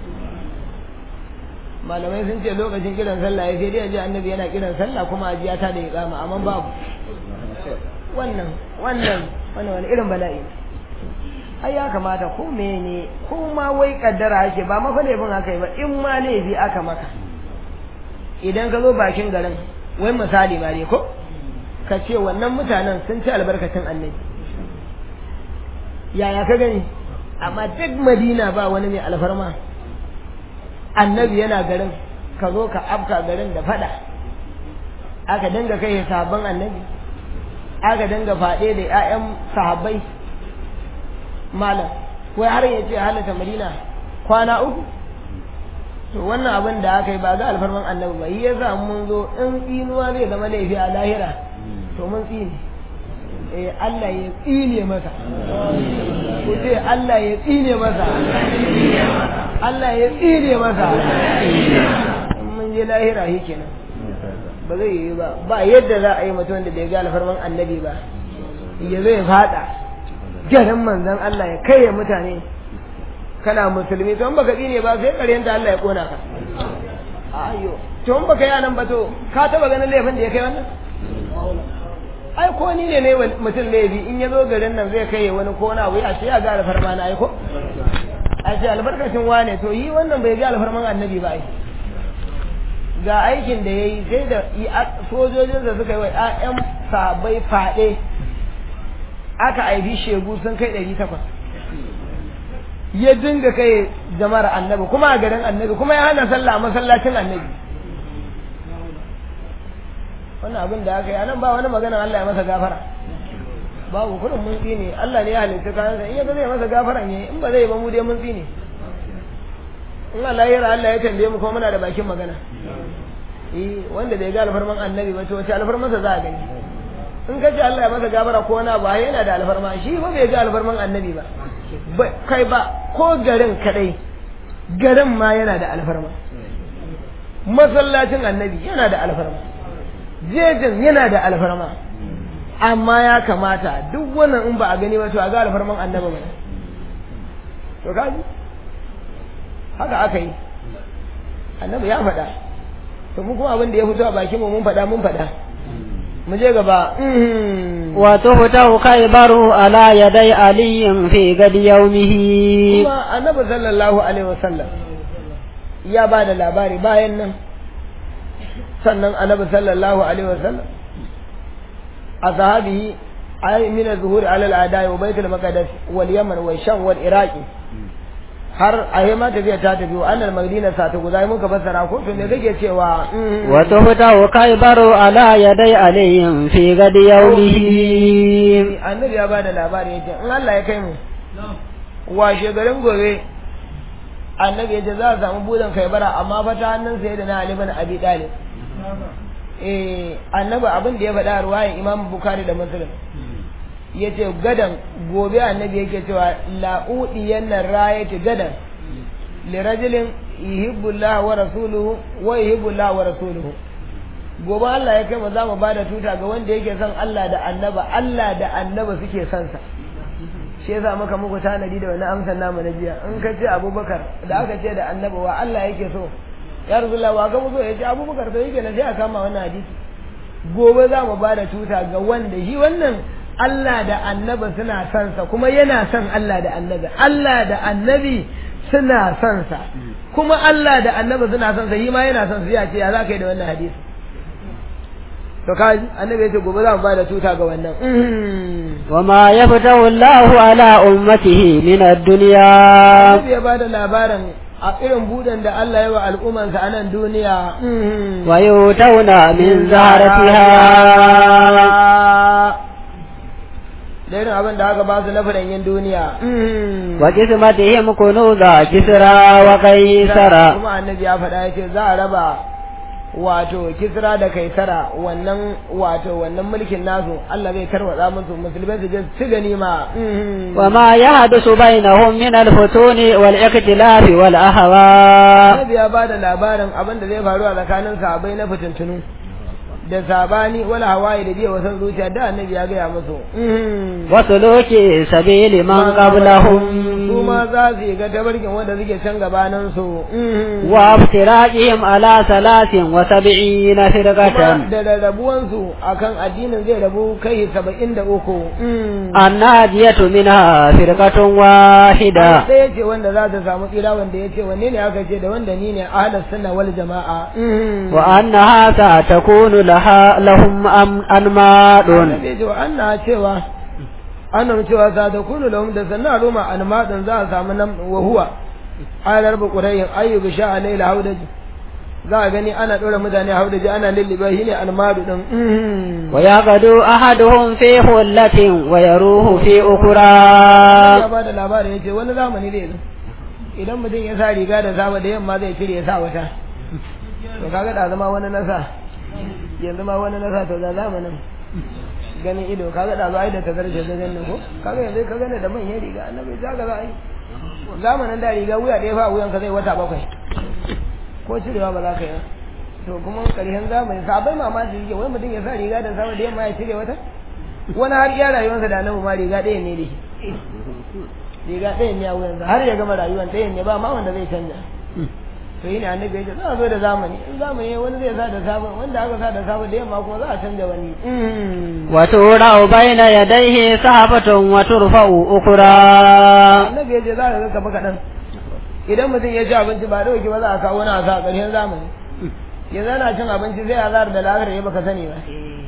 malamai sun ce lokacin kiran sallah ya sai dai ji annabi yana kiran sallah kuma ajiya ta da iqama amma babu wannan wannan wannan wani irin bala'i ai ya kamata ko mene ko ma wai kaddara ake ba mafa laifin aka yi ba in ma laifi aka maka idan ka zo bakin garin wai misali ma ne ko ka ce wannan mutanen sun ci albarkacin annabi yaya ka gani amma duk madina ba wani mai alfarma annabi yana garin ka zo ka afka garin da fada aka dinga kai sahabban annabi aka dinga faɗe da 'ya'yan sahabbai malam wai har ya ce halatta madina kwana uku to wannan abin da aka yi ba ga alfarman annabi ba yi yasa mun zo in tsinuwa zai zama laifi a lahira to mun tsine eh Allah ya tsine masa ku ce Allah ya tsine masa Allah ya tsine masa in mun je lahira shi kenan ba zai yi ba ba yadda za a yi mutum da bai ga alfarman annabi ba ya zai fada garin manzon Allah ya kai mutane kana musulmi to in baka tsine ba sai karyanta Allah ya kona ka ayo to in baka yi anan ba to ka taba ganin laifin da ya kai wannan ai ko ni ne ne mutum laifi in ya zo garin nan zai kai wani ko na wuya sai ya ga alfarma na ai ko a ce albarkacin wane to yi wannan bai ga alfarman annabi ba ai ga aikin da ya yi sai da sojojin da suka yi wa 'ya'yan sabai faɗe aka aibi shegu sun kai ɗari takwas ya dinga kai jama'ar annabi kuma a garin annabi kuma ya hana sallah a masallacin annabi wannan abin da aka yi anan ba wani magana Allah ya masa gafara babu kudin mun tsine Allah ne ya halitta kayansa in ya zai masa gafara ne in ba zai ba mu dai mun tsine in Allah ya Allah ya tambaye mu kuma muna da bakin magana eh wanda bai ga alfarman annabi ba to wace alfarmansa za a gani in ka ce Allah ya masa gafara ko wani ba yana da alfarma shi ba bai ga alfarman annabi ba kai ba ko garin kadai garin ma yana da alfarma masallacin annabi yana da alfarma jejin yana da alfarma amma ya kamata duk wannan in ba a gani ba to a ga alfarman annabi ba to kaji haka aka yi annabi ya faɗa to mu kuma abin da ya fito a bakin mu mun faɗa mun faɗa mu je gaba وتفتح خيبر على يدي علي في غد يومه kuma annabi sallallahu alaihi wasallam ya ba da labari bayan nan sannan annabi sallallahu alaihi wasallam a sahabihi ay min az-zuhur ala al-adai wa baitul maqdis wal yaman wa sham wal iraqi har a yi ma tafiya ta tafi wa annal madina sa ta guza muka fassara ko to me kake cewa wa tuhta khaybaru ala yaday alayhim fi gadi yawmihi annabi ya bada labari yace in Allah ya kai mu washe garin gobe annabi yace za a samu budan kaibara amma fa ta hannun sai da na Ali bin Abi Talib eh annabi abin da ya faɗa ruwayan Imam Bukhari da Muslim yace gadan gobe annabi yake cewa la'udiyan nan rayati gadan li rajulin yuhibbu Allah wa rasuluhu wa yuhibbu Allah wa rasuluhu gobe Allah ya kai mu zamu bada tuta ga wanda yake son Allah da annaba Allah da annaba suke son sa shi yasa muka muku tanadi da wani amsar namu na jiya in ka ce Abubakar da aka ce da annaba wa Allah yake so ya rasulullah wa ga mu so ya ce Abubakar to yake na sai a kama wannan hadisi gobe za mu bada tuta ga wanda shi wannan Allah da annaba suna son sa kuma yana son Allah da annabi Allah da annabi suna son sa kuma Allah da annabi suna son sa shi ma yana son sa ya ce ya za ka yi da wannan hadisi to ka annabi ya ce gobe za mu bada tuta ga wannan وما يفتح الله على أمته من الدنيا annabi ya bada labarin a irin budan da Allah ya wa al'ummansa a nan duniya ويؤتون من زهرتها da irin abin da aka ba su na furanyin duniya وقسمتهم كنوز كسرى وقيصر kuma annabi ya faɗa ya ce za a raba wato kisra da kaisara wannan wato wannan mulkin nasu Allah zai tarwatsa musu musulmai su je su ganima وما يحدث بينهم من الفتون والاختلاف والأهواء annabi ya bada labarin abin da zai faru a tsakanin sahabbai na fitintunu da sabani wala hawaye da biya wasan zuciya da annabi ya gaya musu وسلوك سبيل من قبلهم su ma za su yi ga tabarkin wanda suke can gabanin su وافتراقهم على ثلاث وسبعين kuma فرقة da rarrabuwansu akan addinin zai rabu kai saba'in da uku الناجية منها فرقة واحدة ɗaya ce wanda za ta samu tsira wanda ya ce wanne ne aka ce da wanda ni ne ahlus sunna wal jama'a وأنها ستكون لها لهم أم- أنماط annabi ya ce wa anna cewa annam cewa za ta kunu lahum da sanna roma almadin za a samu nan wa huwa alar ba qurayin ayyubu sha alayla haudaji za a gani ana dora mutane haudaji ana lilliba shi ne almadu din wa yaqadu ahaduhum fi hullatin wa yaruhu fi ya ukra ba da labarin yace wani zamani zai zo idan mutum ya sa riga da saba da yamma zai cire ya sa wata to kaga da zama wani nasa yanzu ma wani nasa to da zamanin ganin ido kaga da zo ai da tazarce da ganin ko kaga yanzu ka gane da manyan riga annabi za ka za ai zamanin da riga wuya da ya fa wuyan ka zai wata bakwai ko cirewa ba za ka yi to kuma karshen zamani sabai mamaki yake wai mutum ya sa riga da sama da yamma ya cire wata wani har iya rayuwarsa da annabi ma riga ɗaya ne da shi riga ɗaya ne a wuyansa har ya gama rayuwar ɗaya ne ba ma wanda zai canja to yi ne annabi ya ce za a zo da zamani in zamani wani zai sa da safe wanda aka sa da safe da yamma kuma za a canja wani wa tura'u bayna yadayhi sahafatun wa turfa'u ukra annabi ya ce za ka ga kafa kaɗan idan mutum ya ci abinci ba dauki ba za a kawo wani a sa a ƙarshen zamani yanzu ana cin abinci sai azhar da lahar ya baka sani ba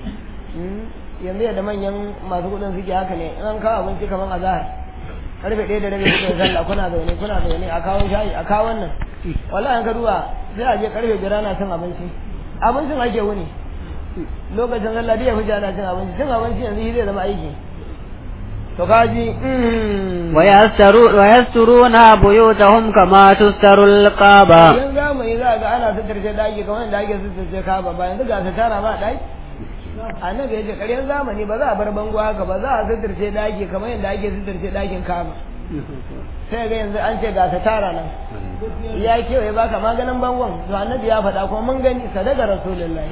yanzu yadda manyan masu kuɗin suke haka ne in an kawo abinci kamar azhar karfe ɗaya da rabi kuka yi sallah kuna zaune kuna zaune a kawo shayi a kawo wannan wallahi an ka duba sai a je karfe biyar ana cin abinci abincin ake wuni lokacin sallah duk ya fi ana cin abinci cin abinci yanzu shi zai zama aiki to kaji ويسترون ويسترون بيوتهم كما تستر القابة yan zamani za ga ana suturce daki kamar yadda ake suturce kaba ba yanzu ga su tara ma daki annabi ya ce ƙaryan zamani ba za a bar bango haka ba za a suturce daki kamar yadda ake suturce dakin kaba sai ga yanzu an ce ga su tara nan ya kewaye baka maganin bangon to annabi ya faɗa kuma mun gani sadaka rasulullahi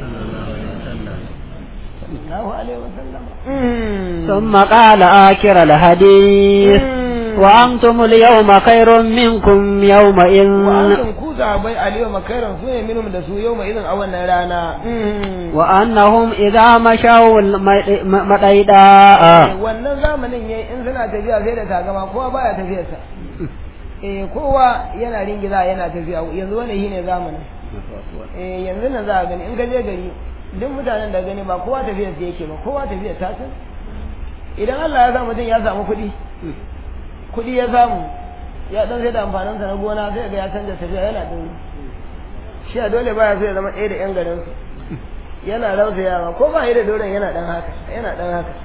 sallallahu alaihi wasallam ثم قال آكر الحديث وأنتم اليوم خير منكم يومئذ wa'antum ku zabai aliyu makairan su ne minum da su yau mai irin a wannan rana وأنهم إذا مشوا مطيداء wannan zamanin yayi in suna tafiya sai da tagama kowa baya tafiyarsa eh kowa yana ringiza yana tafiya yanzu wannan shine zamanin eh yanzu nan za a gani in ka je gari duk mutanen da gani ba kowa tafiyar sa yake ba kowa tafiyar ta san idan Allah ya sa mutum ya samu kuɗi kuɗi ya samu ya dan sai da amfanin sa na gona sai ga ya canja tafiya yana din shi a dole baya so ya zama ɗaya da yan garin su yana rausayawa ko ba yi da doron yana dan haka yana dan haka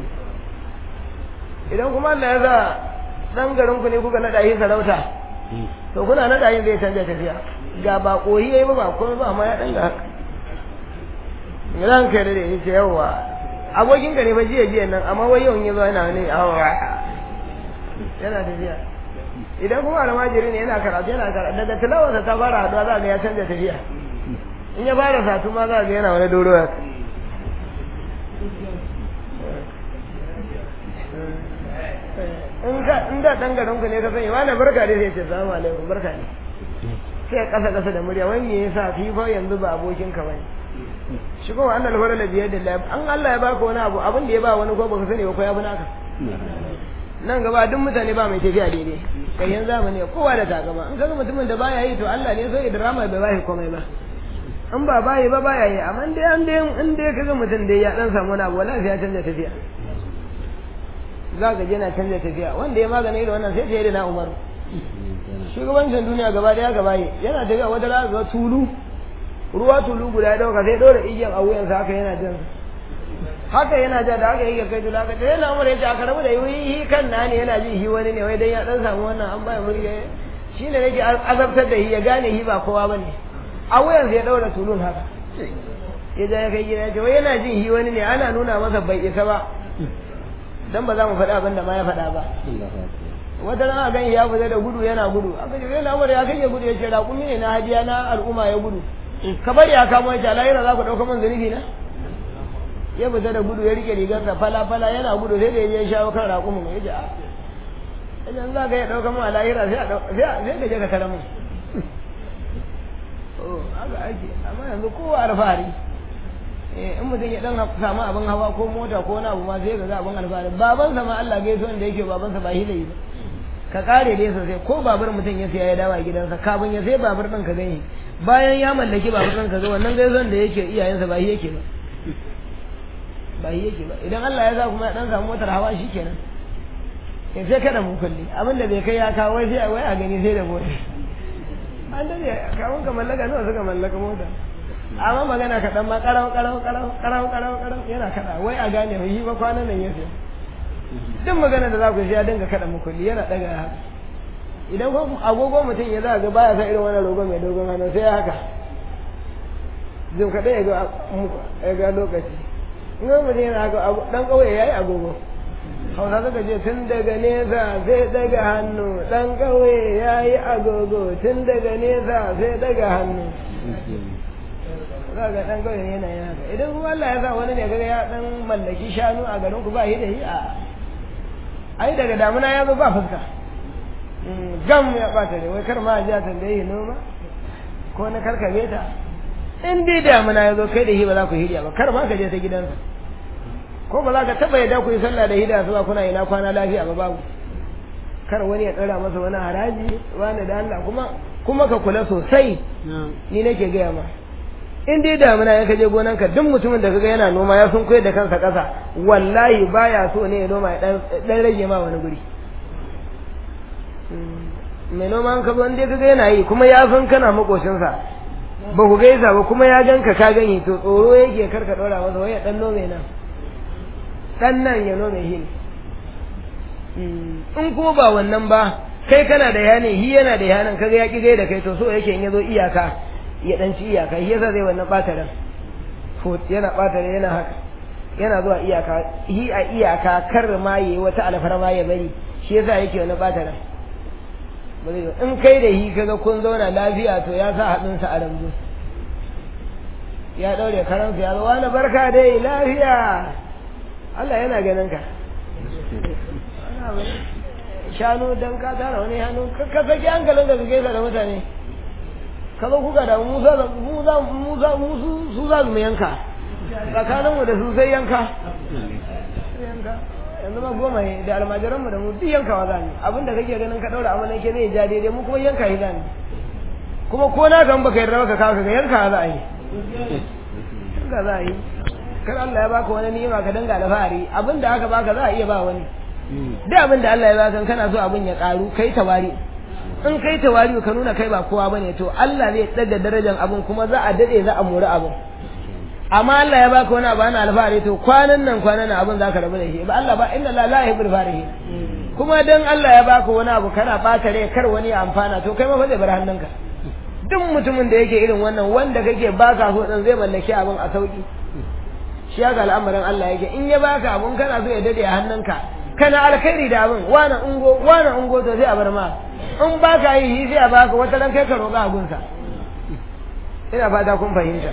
idan kuma Allah ya sa dan garin ku ne kuka naɗa shi sarauta to kuna naɗa yin zai canja tafiya ga ba koyi yayi ba ba komai ba amma ya dan ga haka ran kai da ya ce yawa abokin ka ne fa jiya jiya nan amma wai yau in yazo yana ne awa yana tafiya idan kuma almajiri ne yana karatu yana karatu daga tilawarsa ta fara haduwa za ga ya canja tafiya in ya fara satu ma za ga yana wani doro ya in ka in da dan garin ku ne ka sani wani barka dai sai ce salamu alaikum barka ne sai kasa kasa da murya wai me yasa fi fa yanzu ba abokin ka bane shi kuma annal farala biyar da Allah an Allah ya baka wani abu abin da ya ba wani ko baka sani ba ko ya bi naka nan gaba duk mutane ba mai tafiya daidai kayan zamani kowa da takama in kaga mutumin da baya yi to Allah ne sai drama bai bashi komai ba in ba bayi ba baya yi amma dai an dai in dai kaga mutum dai ya dan samu wani abu wallahi ya canza tafiya za ka je na canza tafiya wanda ya magana irin wannan sai ta yi da na umaru shugabancin duniya gaba daya gaba yi yana tafiya wata rana ga tulu ruwa tulu guda dauka sai dora igiyan a wuyansa haka yana jan haka yana ja da haka yake kai tulu haka yana mura yace aka rabu da yi kan na ne yana ji hi wani ne wai dan ya dan samu wannan an baya murya shine nake azabtar da hi ya gane hi ba kowa bane a wuyansa ya daura tulun haka ya ja ya kai gida ya ce wai yana jin hi wani ne ana nuna masa bai isa ba dan ba za mu faɗa abin da ma ya faɗa ba wata rana gan ya fita da gudu yana gudu aka ce sai lamar ya kai ya gudu ya ce raƙumi ne na hadiya na al'umma ya gudu ka bari ya kamo ya ce alayira za ku ɗauka man zunubi na ya fita da gudu ya rike rigarsa fala fala yana gudu sai da ya je ya shawo kan raƙumin ya ce a idan za ka iya ɗauka man alayira sai ka je ka tara mun haka ake amma yanzu kowa alfahari in mutum ya dan samu abin hawa ko mota ko wani abu ma sai ga za abin alfahari babansa ma Allah gaisuwan da yake babansa ba hilayi ba ka kare dai sosai ko babur mutum ya siya ya dawo a gidansa kafin ya sai babur ɗin ka gani bayan ya mallaki babur ɗin ka ga wannan gaisuwan da yake iyayensa ba shi yake ba ba shi yake ba idan Allah ya sa kuma ya dan samu motar hawa shikenan in sai kada mu kulli abin da bai kai ya kawo wai sai wai a gani sai da mota an dade kawun ka mallaka nawa suka mallaka mota amma magana kaɗan ma ƙarau ƙarau ƙarau ƙarau ƙarau ƙarau yana kaɗa wai a gane mai yi ba kwanan nan ya sai duk magana da za ku sai ya dinga kaɗa mukulli yana ɗaga haka idan ko agogo mutum ya za ga baya sa irin wannan rogo mai dogon hannu sai ya haka zai kaɗai ya ga ya ga lokaci in ga mutum yana haka ɗan ƙauye ya yi agogo hausa suka ce tun daga nesa sai daga hannu ɗan ƙauye ya yi agogo tun daga nesa sai daga hannu za ga ɗan ƙauye yana yin haka idan kuma Allah ya sa wani ne kaga ya ɗan mallaki shanu a garin ku ba shi da shi a ai daga damuna ya zo ba fuska gam ya ɓata ne wai kar ma a ji a tambaye noma ko na karkame ta in dai damuna ya zo kai da shi ba za ku hirya ba kar ma ka je ta gidansa ko ba za ka taɓa yadda ku yi sallah da hida su ba kuna ina kwana lafiya ba babu kar wani ya ɗora masa wani haraji wani da Allah kuma kuma ka kula sosai ni nake gaya ma in dai damuna ya kaje gonanka duk mutumin da kaga yana noma ya sun koyar da kansa ƙasa wallahi baya so ne ya noma ya dan rage ma wani guri mai noma an ka zo dai kaga yana yi kuma ya san kana makoshinsa ba ku gaisa ba kuma ya ganka ka gani to tsoro yake karka ɗora masa wai ya dan nome nan dan nan ya nome shi in kuma ba wannan ba kai kana da yane hi yana da yanan kaga ya ki da kai to so yake in yazo iyaka ya dan ci iyaka shi yasa zai wannan bata ran ko yana bata ran yana haka yana zuwa iyaka hi a iyaka kar ma yayi wata alfarma ya bari shi yasa yake wannan bata ran in kai da hi kaga kun zauna lafiya to ya sa hadin sa a rambu ya daure karansa ya zo wani barka dai lafiya Allah yana ganin ka shanu dan ka tara wani hannu ka saki hankalin da kake da mutane ka zo kuka da mu za mu za mu za mu su za mu yanka tsakanin mu da su sai yanka yanka yanzu ma goma ne da almajiran mu da mu duk yankawa za mu abinda kake ganin ka daura amalan ke ne ja daidai mu kuma yanka shi za mu kuma ko na kan baka yarda baka kawo ka yanka za a yi yanka za a yi kar Allah ya baka wani ni'ima ka danga alfahari abinda aka baka za a iya ba wani duk abin da Allah ya baka kana so abin ya karu kai tawari in kai tawari ka nuna kai ba kowa bane to Allah zai daga darajar abin kuma za a dade za a mori abin amma Allah ya baka wani abu ana alfahari to kwanan nan kwanan nan abin zaka rabu da shi ba Allah ba inna la la yuhibbul farihin kuma dan Allah ya baka wani abu kana bata rai kar wani ya amfana to kai ma fa zai bar hannunka duk mutumin da yake irin wannan wanda kake baka so dan zai mallaki abin a sauki shi ga al'amarin Allah yake in ya baka abun kana so ya dade a hannunka kana alkhairi da abin wani ungo wani ungo to sai a bar ma in ba ka yi sai a baka wata ran kai ka roƙa abunsa ina fata kun fahimta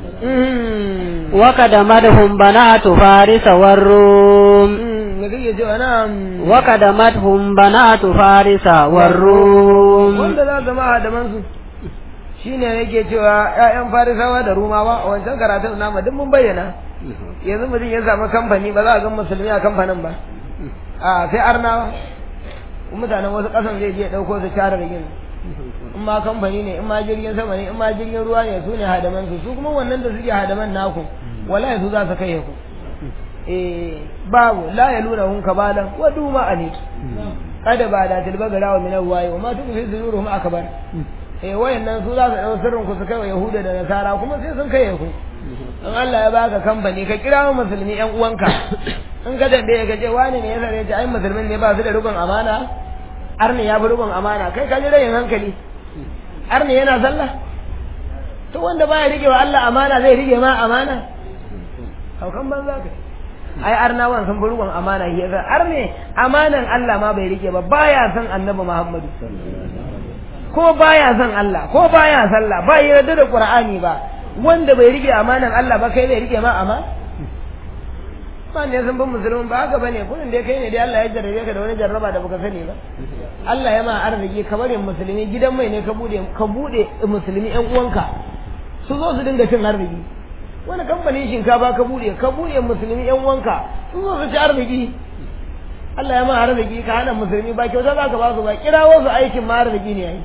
wa kadamadhum banatu faris war rum me kake cewa na wa kadamadhum banatu faris war rum wanda za zama hadaman su shine yake cewa ƴaƴan farisawa da rumawa a wancan karatun namu duk mun bayyana yanzu mutum ya samu kamfani ba za a ga musulmi a kamfanin ba a sai arnawa mutanen wasu ƙasan zai je ɗauko su share rigin in ma kamfani ne in ma jirgin sama ne in ma jirgin ruwa ne su ne hadaman su su kuma wannan da suke hadaman naku wallahi su za su kai ku eh babu la yaluna hun kabalan wa duma ani kada ba da tilba gara wa min wayi wa ma tukfi suduruhum akbar eh wayannan su za su dau sirrin ku su kai wa yahuda da nasara kuma sai sun kai ku in Allah ya baka kamfani ka kira musulmi yan uwanka in ka tambaye ka ce wani ne ya sare ta ai musulmin ne ba su da rubun amana arni ya fi rubun amana kai ka ji rayin hankali arni yana sallah to wanda baya rike wa Allah amana zai rike ma amana haukan banza ka ai arnawan sun fi rubun amana shi yasa arni amanan Allah ma bai rike ba baya son annabi Muhammadu ko baya son Allah ko baya sallah ba yarda da Qur'ani ba wanda bai rike amanan Allah ba kai zai rike ma ama ba ne sun bin musulmin ba haka bane kullun dai kai ne dai Allah ya jarrabe ka da wani jarraba da baka sani ba Allah ya ma arziki ka bari musulmi gidan mai ne ka bude ka bude musulmi ƴan uwanka su zo su dinga cin arziki wani kamfanin shinkafa ka bude ka bude musulmi ƴan uwanka su zo su ci arziki Allah ya ma arziki ka hana musulmi ba kyauta za ka ba su ba kirawo su aikin ma arziki ne yayi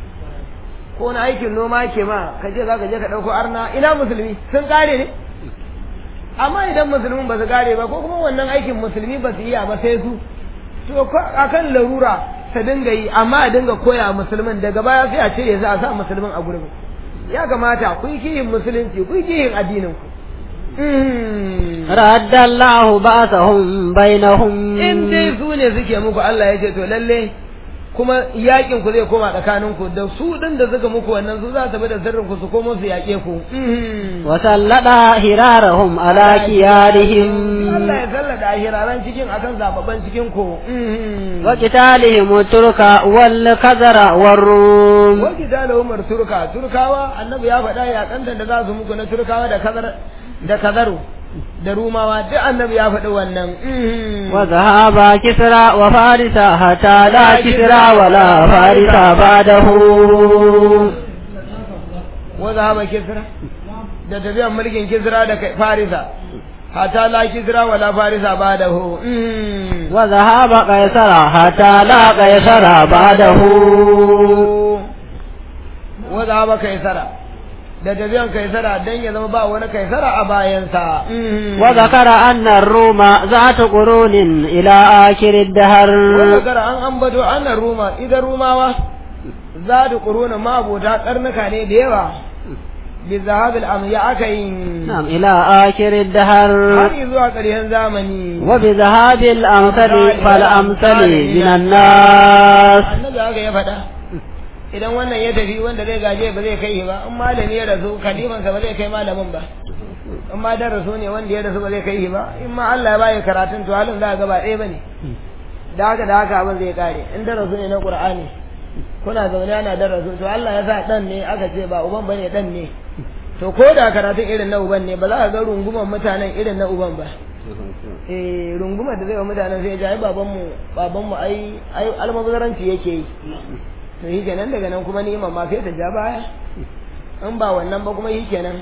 ko na aikin noma ke ma ka je za ka je ka ɗauko arna ina musulmi sun kare ne amma idan musulmin ba su kare ba ko kuma wannan aikin musulmi ba su iya ba sai su to akan larura ta dinga yi amma a dinga koya musulmin daga baya sai a ce ya za a sa musulmin a gurbin ya kamata ku yi kihin musulunci ku yi kihin addinin ku raddallahu ba'sahum bainahum in dai su ne suke muku Allah ya ce to lalle kuma yakin ku zai koma tsakanin ku da su din da suka muku wannan su za su bi da sirrin ku su komo su yake ku wa sallada hirarahum ala qiyadihim Allah ya sallada hiraran cikin akan zababban cikin ku wa qitalihim turka wal kazara war rum wa qitalihum turka turkawa annabi ya faɗa ya kanta da za su muku na turkawa da kazar da kazaru da rumawa duk annabi ya faɗi wannan wa zahaba kisra wa farisa hatta la kisra wa la farisa ba'dahu wa zahaba kisra da tafiyan mulkin kisra da farisa hatta la kisra wa la farisa ba'dahu wa zahaba qaisara hatta la qaisara ba'dahu wa zahaba qaisara da tafiyan kaisara dan ya zama ba wani kaisara a bayansa. Wa zakara anna Roma za ta ƙurunin ila akirin dahar. Wa zakara an ambato anna Roma idan Rumawa za ta ƙurunin mabota karnuka ne da yawa. Bi zahabil am ya aka yi. Na'am ila akirin dahar. Har zuwa ƙarshen zamani. Wa bi zahabil amsali fal amsali minan nas. Annabi haka ya faɗa. idan wannan ya tafi wanda zai gaje ba zai kai ba in malami ya rasu kalimansa ba zai kai malamin ba in ma da rasu ne wanda ya rasu ba zai kai ba in ma Allah ya bayi karatun to halin za ga ba ɗaya bane da haka da haka abin zai kare in da rasu ne na Qur'ani kuna zaune ana da rasu to Allah ya sa dan ne aka ce ba uban bane dan ne to ko da karatun irin na uban ne ba za ka ga runguman mutanen irin na uban ba eh rungumar da zai wa mutanen sai ya ji ai babanmu babanmu ai ai almabazaranci yake yi to shi kenan daga nan kuma ni'imar ma sai ta ja baya in ba wannan ba kuma shi kenan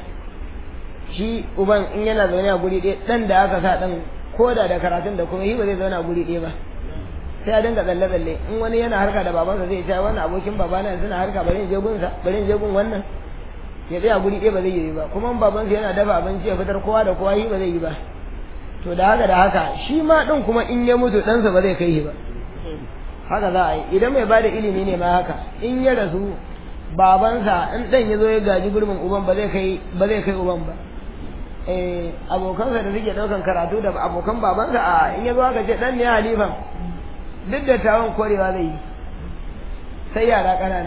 shi uban in yana zaune a guri ɗaya ɗan da aka sa ɗan koda da karatun da kuma shi ba zai zauna a guri ɗaya ba sai a dinga tsalle tsalle in wani yana harka da babansa zai ce wannan abokin babana suna harka bari in je gunsa bari in je gun wannan ya tsaya guri ɗaya ba zai yi ba kuma in babansa yana dafa abinci ya fitar kowa da kowa shi ba zai yi ba to da haka da haka shi ma ɗin kuma in ya mutu ɗansa ba zai kai shi ba haka za a yi idan mai bada ilimi ne ma haka in ya rasu babansa in dan ya zo ya gaji gurbin uban ba zai kai ba zai kai uban ba eh abokansa da suke daukan karatu da abokan babansa a in ya zo aka ce dan ne halifan duk da tawon korewa zai yi sai yara ƙanana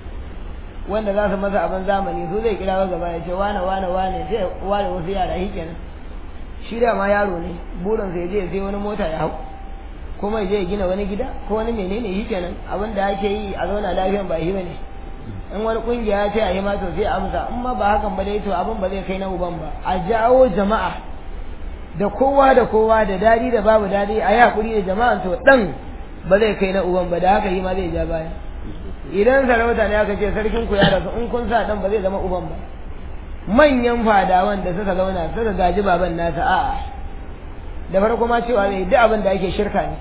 wanda za su masa abin zamani su zai kira gaba ya ce wane wane wane sai ware wasu yara shi kenan shi da ma yaro ne burinsa ya je sai wani mota ya hau kuma ya je gina wani gida ko wani menene yi kenan abin da ake yi a zauna lafiyan ba yi bane in wani kungiya ya ce a yi ma to sai amsa in ma ba hakan ba dai to abin ba zai kai na uban ba a jawo jama'a da kowa da kowa da dadi da babu dadi a yi hakuri da jama'a to dan ba zai kai na uban ba da haka yi ma zai ja baya idan sarauta ne aka ce sarkin ku ya rasu in kun sa dan ba zai zama uban ba manyan fadawan da suka zauna suka gaji baban nasa a'a da farko ma cewa ne duk abin da ake shirka ne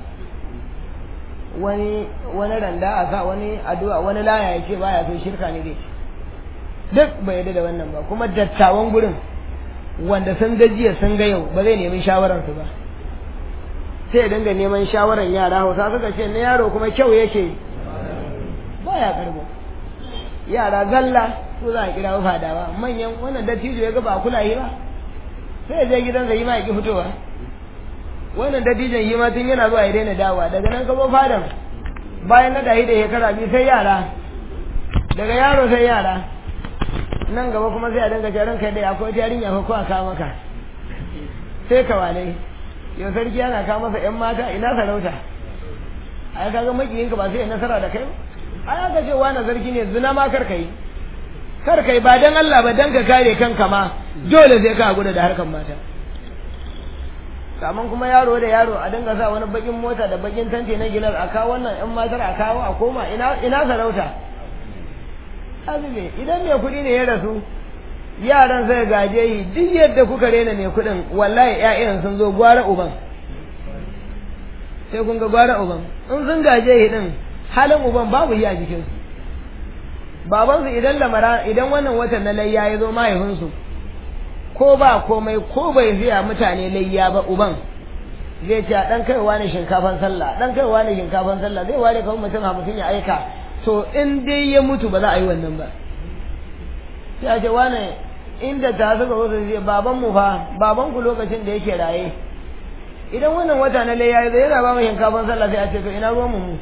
wani wani randa a sa wani addu'a wani laya ya ce baya so shirka ne dai duk bai yarda da wannan ba kuma dattawan gurin wanda sun ga jiya sun ga yau ba zai nemi shawarar su ba sai ya dinga neman shawarar yara hausa suka ce na yaro kuma kyau yake baya karbo yara zalla su za a kira fadawa manyan wannan dattijo ya ga ba kula yi ba sai ya je gidansa yi ma ya ki fitowa wannan dattijan yi ma tun yana zuwa ya daina dawa daga nan kabo fadan bayan na dahi da shekara biyu sai yara daga yaro sai yara nan gaba kuma sai a dinga ce ranka dai akwai yarinya ko a kawo maka sai ka wane yau sarki yana kawo masa yan mata ina sarauta ai kaga makiyinka ba sai ya nasara da kai ai aka ce wani sarki ne zina ma kar kai kar kai ba dan Allah ba dan ka kare kanka ma dole sai ka gudu da harkan mata kaman kuma yaro da yaro a dinga sa wani bakin mota da bakin tante na gilar a kawo wannan yan matar a kawo a koma ina ina sarauta azube idan mai kuɗi ne ya rasu yaran sai gaje yi duk yadda kuka rena mai kuɗin wallahi ƴaƴan sun zo gwara uban sai kun ga gwara uban in sun gaje yi din halin uban babu yi a jikinsu babansu idan lamara idan wannan watan na layya ya zo mahaifinsu ko ba komai ko bai fiya mutane layya ba uban zai ce dan kaiwa ne shinkafan sallah dan kaiwa ne shinkafan sallah zai ware kawai mutum hamsin ya aika to in dai ya mutu ba za a yi wannan ba sai a ce wane inda ta suka zo su ce baban mu fa baban ku lokacin da yake raye idan wannan wata na lai yayi yana ba mu shinkafan sallah sai a ce to ina ruwan mu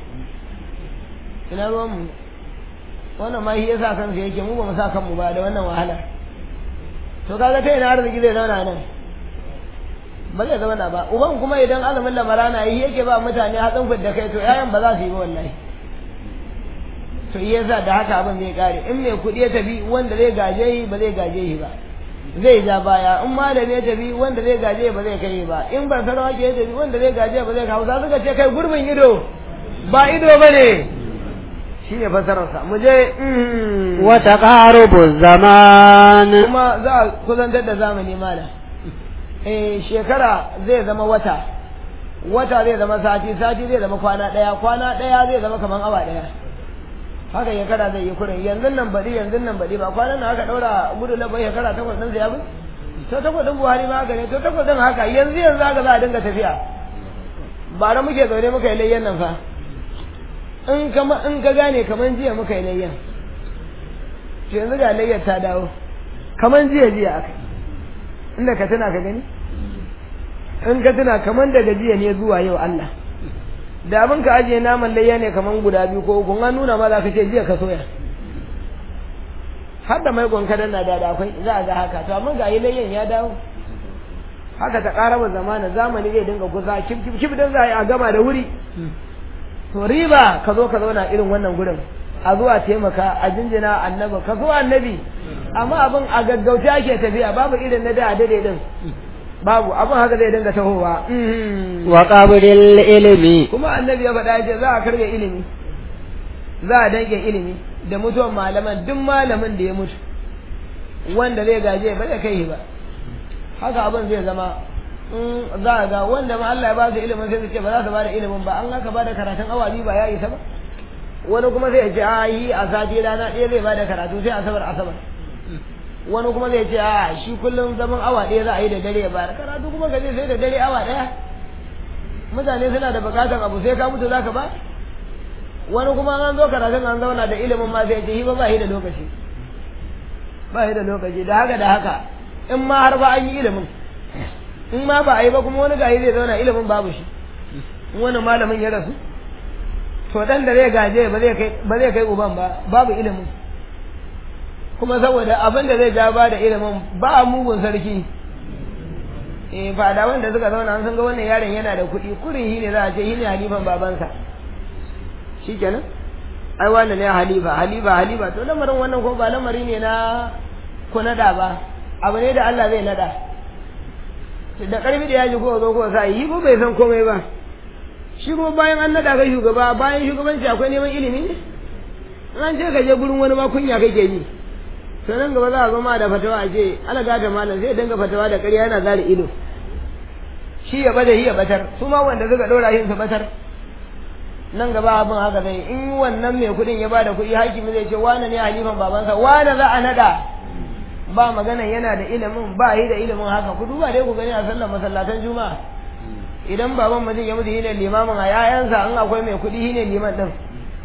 ina ruwan mu wannan ma shi yasa kansa yake mu ba mu sa kanmu ba da wannan wahala to kaga ta ina arziki zai zauna nan ba zai zauna ba uban kuma idan azumin lamarana yi yake ba mutane hatsin fidda kai to yayan ba za su yi ba wallahi to yi yasa da haka abin zai kare in mai kuɗi ya tafi wanda zai gaje yi ba zai gaje shi ba zai ja baya in malami ya tafi wanda zai gaje ba zai kai ba in ban sarawa ke ya tafi wanda zai gaje ba zai kawo za suka ce kai gurbin ido ba ido ba ne shi ne fasararsa mu je wa taqarubu zaman kuma za a kusantar da zamani malam eh shekara zai zama wata wata zai zama sati sati zai zama kwana daya kwana daya zai zama kaman awa daya haka shekara zai yi kurin yanzu nan baɗi yanzu nan baɗi ba kwanan nan haka ɗaura gudu na bai shekara takwas ɗin ya bi to takwas ɗin buhari ma haka ne to takwas ɗin haka yanzu yanzu haka za a dinga tafiya bara muke zaune muka yi layyan nan fa in kama in ka gane kaman jiya muka yi layyan to yanzu ga layyar ta dawo kaman jiya jiya aka inda ka tuna ka gani in ka tuna kaman daga jiya ne zuwa yau Allah da abin ka ajiye naman layya ne kaman guda biyu ko uku an nuna ma za ka ce jiya ka soya har da mai gwanka na da akwai za a ga haka to amma ga yi layyan ya dawo haka ta karaba zamana zamani zai dinga kusa kif kif kif dan za a yi a gama da wuri to riba ka zo ka zauna irin wannan gurin a zuwa taimaka a jinjina annabi ka zo annabi amma abin a gaggauta ake tafiya babu irin na da dade din babu abin haka zai dinga tahowa wa qabril ilmi kuma annabi ya faɗa ce za a karge ilimi za a danke ilimi da mutuwan malaman duk malamin da ya mutu wanda zai gaje ba zai kai ba haka abin zai zama in za a ga wanda ma Allah ya ba su ilimin sai su ce ba za su ba da ilimin ba an haka ba da karatun awa biyu ba ya isa ba wani kuma zai ce a yi a sati rana ɗaya zai ba da karatu sai asabar asabar wani kuma zai ce a shi kullum zaman awa ɗaya za a yi da dare ba da karatu kuma gaje sai da dare awa ɗaya mutane suna da bukatar abu sai ka mutu zaka ba wani kuma an zo karatun an zauna da ilimin ma sai ce shi ba ba shi da lokaci ba shi da lokaci da haka da haka in ma har ba an yi ilimin in ma ba a yi ba kuma wani gayi zai zauna ilimin babu shi in wani malamin ya rasu to dan da zai gaje ba zai kai ba zai kai uban ba babu ilimin kuma saboda abin da zai ja ba da ilimin ba mugun sarki eh ba da wanda suka zauna an san ga wannan yaron yana da kuɗi kurin shi ne za a ce shi ne halifan babansa shikenan ai wannan ne halifa halifa halifa to lamarin wannan ko ba lamari ne na ku nada ba abu ne da Allah zai nada da karfi da yaji ko zo ko sa yi ko bai san komai ba shi kuma bayan an nada ga shugaba bayan shugabanci akwai neman ilimi ne an ce ka je gurin wani ma kunya kake yi to nan gaba za a zama da fatawa a ce ana gata malam sai dinga fatawa da ƙarya yana zari ido shi ya bada shi ya batar su ma wanda suka ɗora yin su batar nan gaba abin haka zai in wannan mai kuɗin ya bada kuɗi hakimi zai ce wane ne halifan babansa wane za a naɗa ba magana yana da ilimin ba yi da ilimin haka ku duba dai ku gani a sallar masallatan juma'a idan baban mutum ya mutu shine limamin a yayansa in akwai mai kuɗi shine liman din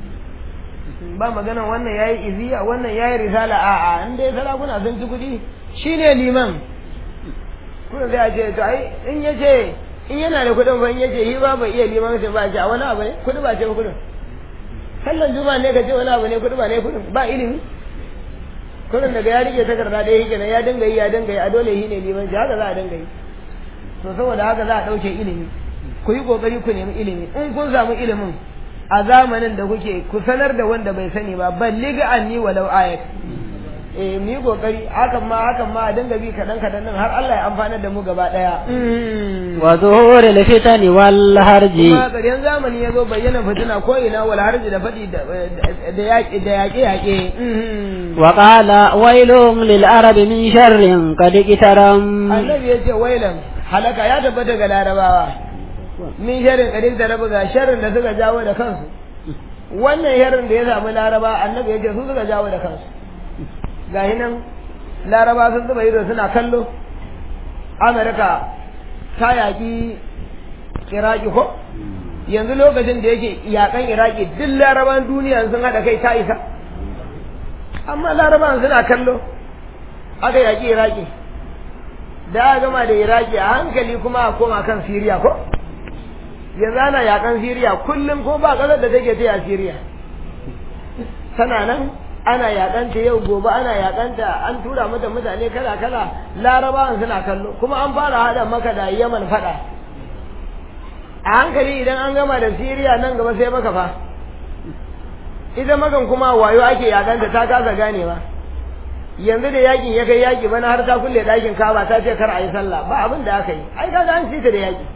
ba magana wannan yayi iziya wannan yayi risala a a in dai sarakuna sun ci kuɗi shine liman kuma zai ce to ai in yace in yana da kuɗin fa in yace shi ba bai iya liman sai ba ce a wani abu ne kuɗi ba ce ba kuɗin sallan juma'a ne ka ce wani abu ne kuɗi ba ne kuɗin ba ilimi kuɗin daga ya rike takarda ɗaya yake ya dinga yi ya dinga yi a dole shi ne liman shi haka za a dinga yi to saboda haka za a ɗauke ilimi ku yi ƙoƙari ku nemi ilimi in kun samu ilimin a zamanin da kuke ku sanar da wanda bai sani ba balliga anni walau ayat eh mu yi kokari hakan ma hakan ma a dinga bi kadan kadan din har Allah ya amfanar da mu gaba daya wa zuhuril fitani wal harji kuma ƙarshen zamani ya zo bayyana fitina ko ina wal harji da fadi da yaƙi da yaƙe yaƙe wa qala wailun lil arabi min sharrin qad qitaram annabi ya ce wailan halaka ya tabbata ga larabawa min sharrin qad qitaram ga sharrin da suka jawo da kansu wannan sharrin da ya samu laraba annabi ya ce su suka jawo da kansu ga nan laraba sun zuba ido suna kallo amurka ta yaƙi iraki ko yanzu lokacin da yake yakan iraki duk laraban duniya sun haɗa kai ta isa amma laraban suna kallo aka yaƙi iraki da aka gama da iraki a hankali kuma a koma kan siriya ko yanzu ana yakan siriya kullum ko ba ƙasar da take ta a siriya tana nan ana yakanta yau gobe ana yakanta an tura mata mutane kala kala larabawan suna kallo kuma an fara hada maka da yaman fada a hankali idan an gama da siriya nan gaba sai maka fa ita makan kuma wayo ake yakanta ta kasa ganewa yanzu da yakin ya kai yaki bana har ta kulle ɗakin kaba ta ce kar a yi sallah ba abin da aka yi ai kaga an ci ta da yaki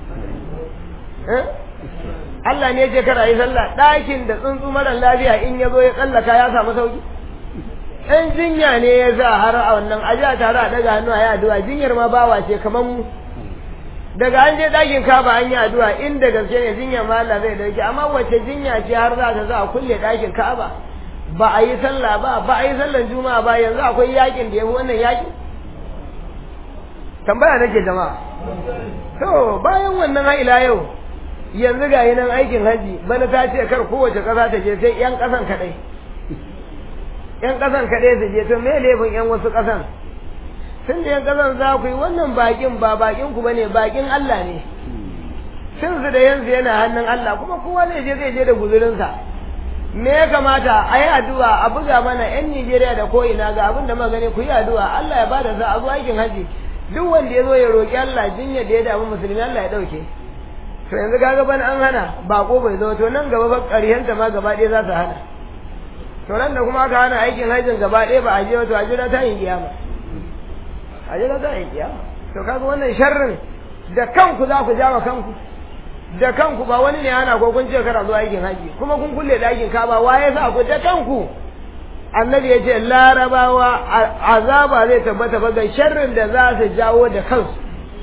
Allah ne ce kar a yi sallah ɗakin da tsuntsu mara lafiya in ya zo ya tsallaka ya samu sauki in jinya ne ya sa har a wannan aji a tare a daga hannu a yi addu'a jinyar ma bawa ce kamar mu daga an je ɗakin kaba an yi addu'a inda gaske ne jinya ma Allah zai dauke amma wace jinya ce har za ta sa a kulle ɗakin kaba ba a yi sallah ba ba a yi sallan juma'a ba yanzu akwai yakin da ya fi wannan yakin tambaya nake jama'a to bayan wannan ha ila yau yanzu ga yi nan aikin haji bana ta ce kar kowace ƙasa ta je sai 'yan ƙasan kaɗai 'yan ƙasan kaɗai su je to me laifin 'yan wasu ƙasan tun da 'yan ƙasan za ku yi wannan bakin ba bakin ku bane bakin Allah ne sun su da yanzu yana hannun Allah kuma kowa zai je zai je da guzurinsa me ya kamata a yi addu'a a buga mana 'yan Nijeriya da ko'ina ga abin da magani ku yi addu'a Allah ya bada za a zo aikin haji duk wanda ya zo ya roƙi Allah jinya da ya damu musulmi Allah ya ɗauke. to yanzu kaga ban an hana bako bai zo to nan gaba ba ƙaryanta ma gaba ɗaya za su hana to nan da kuma aka hana aikin hajjin gaba ɗaya ba a je to a jira ta yin kiyama a jira ta yin kiyama to kaga wannan sharrin da kanku za ku jawa kanku da kanku ba wani ne hana ko kun ce kara zuwa aikin haji kuma kun kulle ɗakin kaba waye sa ku da kanku annabi ya ce larabawa azaba zai tabbata ba ga sharrin da za su jawo da kansu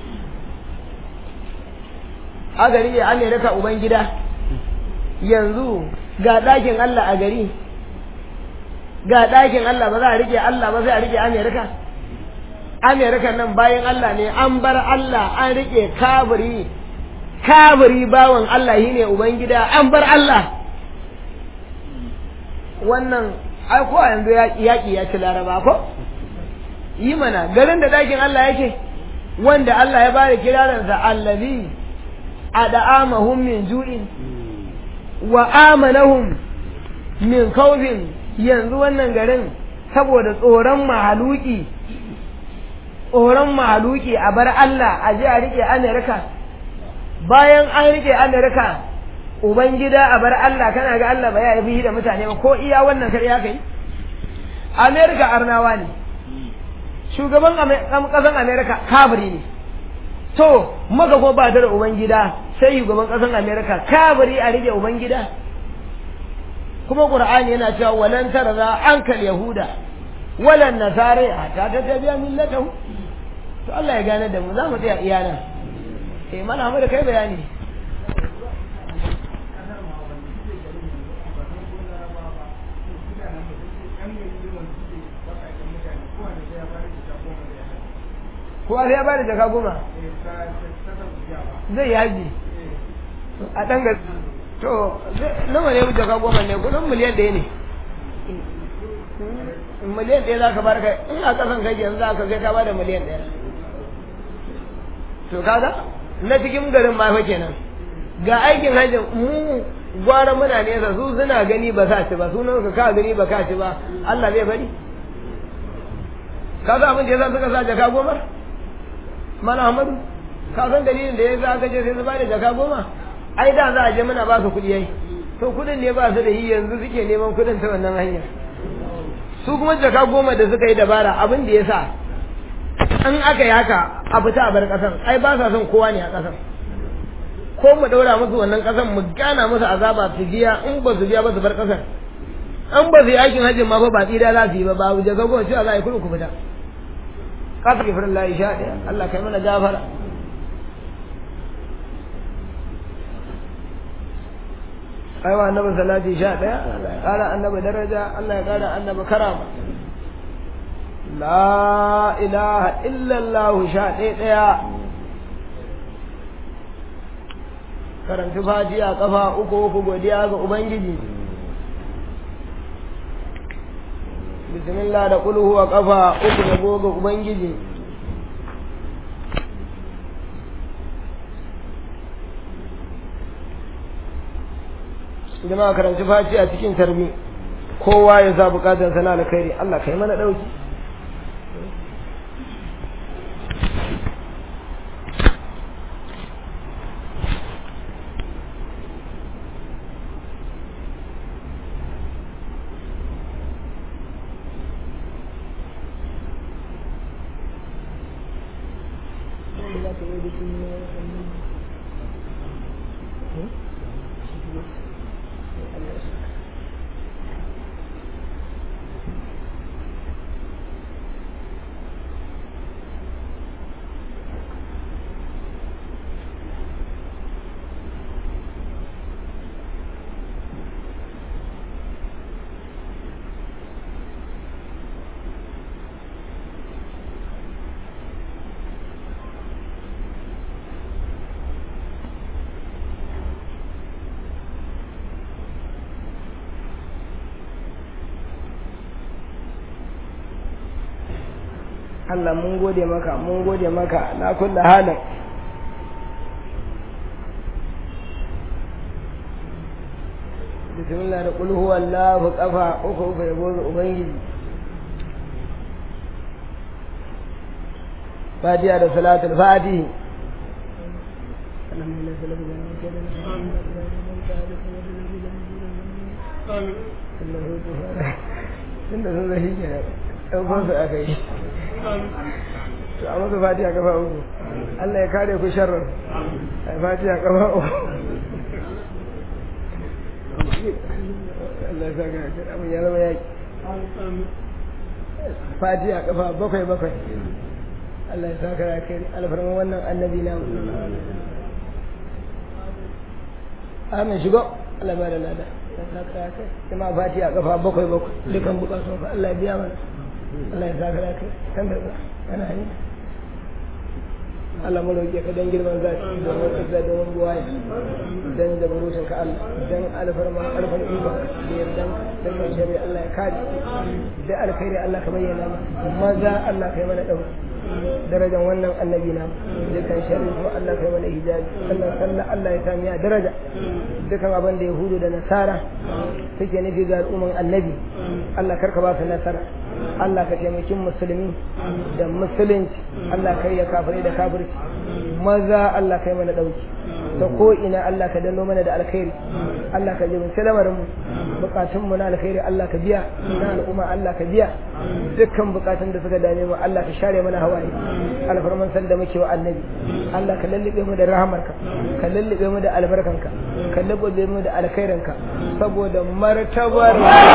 a gari ya amerika ubangida yanzu ga ɗakin Allah a gari ga ɗakin Allah ba za a rike Allah ba sai a rike amerika amerika nan bayan Allah ne an bar Allah an rike kabiri kabiri bawan Allah shi ne ubangida an bar Allah wannan ai ko yanzu yaƙi ya ci laraba ko yi mana garin da ɗakin Allah yake wanda Allah ya bada kiraransa allazi أدعامهم من جوع وآمنهم من خوف yanzu wannan garin saboda tsoron mahaluki tsoron mahaluki a bar Allah a je a rike Amerika bayan an rike Amerika ubangida a bar Allah kana ga Allah ba ya yi da mutane ba ko iya wannan kar ya kai Amerika arnawa ne shugaban ƙasan Amerika kabiri ne to maka ko ba da ubangida sai shugaban ƙasar amerika kabari a rike ubangida kuma qur'ani yana cewa walan tarza ankal yahuda walan nasara hatta tattabi'a millatahu to Allah ya gane da mu za mu tsaya iyana eh mana mu da kai bayani kowa sai ya bada jaka goma zai yaji a ɗan ga to nawa ne jaka goma ne kudin miliyan ɗaya ne miliyan ɗaya za ka bar kai in a ƙasan kai yanzu za ka kai ka bada miliyan ɗaya to kaga na cikin garin ma fa kenan ga aikin hajjin mu gwara muna nesa su suna gani ba sa ci ba sunan ka ka gani ba ka ci ba Allah zai bari ka san abin da yasa suka sa jaka goma mana Ahmadu ka san dalilin da yasa aka je sai su bada jaka goma ai da za a je muna ba su kuɗi yayi to kuɗin ne ba su da yi yanzu suke neman kuɗin ta wannan hanyar su kuma jaka goma da suka yi dabara abin da yasa in aka yi haka a fita a bar ƙasan ai ba sa son kowa ne a ƙasan ko mu daura musu wannan kasan mu gana musu azaba su biya in ba su biya ba su bar kasan an ba su yi aikin hajjin ma fa ba tsira za su yi ba ba da gago cewa za a yi kudu ku fita kafa ki farin layi sha ɗaya Allah kai mana gafara aiwa annabi salati sha ɗaya Allah ya ƙara annabi daraja Allah ya ƙara annabi karama la ilaha illallah sha ɗaya ɗaya karanci fatiha kafa uku uku godiya ga ubangiji bismillah da kulhu wa kafa uku da goga ubangiji jama'a karanci fatiha cikin tarbi kowa ya sa bukatar sana alkhairi Allah kai mana dauki Allah mun gode maka mun gode maka na kulla halin bismillah da kul huwa Allah kafa uku uku ya gobe ubangiji fatiha da salatul fatihi tunda sun zai shi ɗaukar su aka yi to a masa fatiha kafa uku Allah ya kare ku sharrar a fatiha kafa uku Allah ya sa ga abin ya zama yaki fatiha kafa bakwai bakwai Allah ya sa ka kai alfarman wannan annabi na amin shigo Allah ba da lada kuma fatiha kafa bakwai bakwai dukan bukatun fa Allah ya biya mana Allah ya sa ka kai kan da ana yi Allah mu roƙe ka dan girman zaki da wani da da wani buwaye dan da burutun ka Allah dan alfarma alfan iba da yardan dan mai shari Allah ya kare da alkhairi Allah ka bayyana mana maza Allah kai mana dauki darajan wannan annabi na dukan sharri kuma Allah kai mana hijabi Allah sallah Allah ya sami daraja dukan abin da yahudu da nasara suke nufi ga al'umman annabi Allah karka ba su nasara Allah ka taimaki musulmi da musulunci Allah kai ya kafirai da kafirci maza Allah kai mana dauki ta ko ina Allah ka danno mana da alkhairi Allah ka jibinci lamarin mu bukatun mu na alkhairi Allah ka biya na al'umma Allah ka biya dukkan bukatun da suka dame mu Allah ka share mana hawaye alfarman san da muke wa annabi Allah ka lallabe mu da rahamarka ka lallabe mu da albarkanka ka lallabe mu da alkhairinka saboda martabar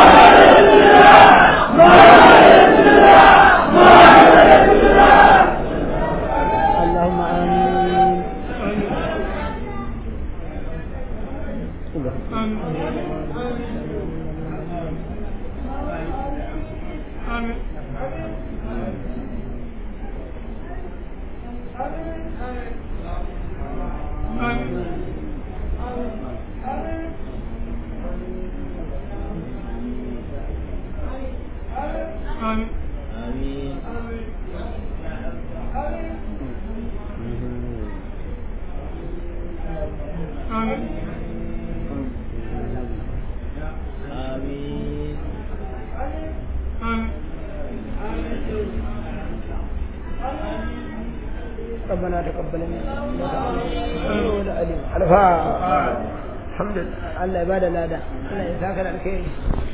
اللهم آمين ربنا تقبل منا انك انت العليم الفاتحه الحمد لله الله يبارك لنا الله يساك الخير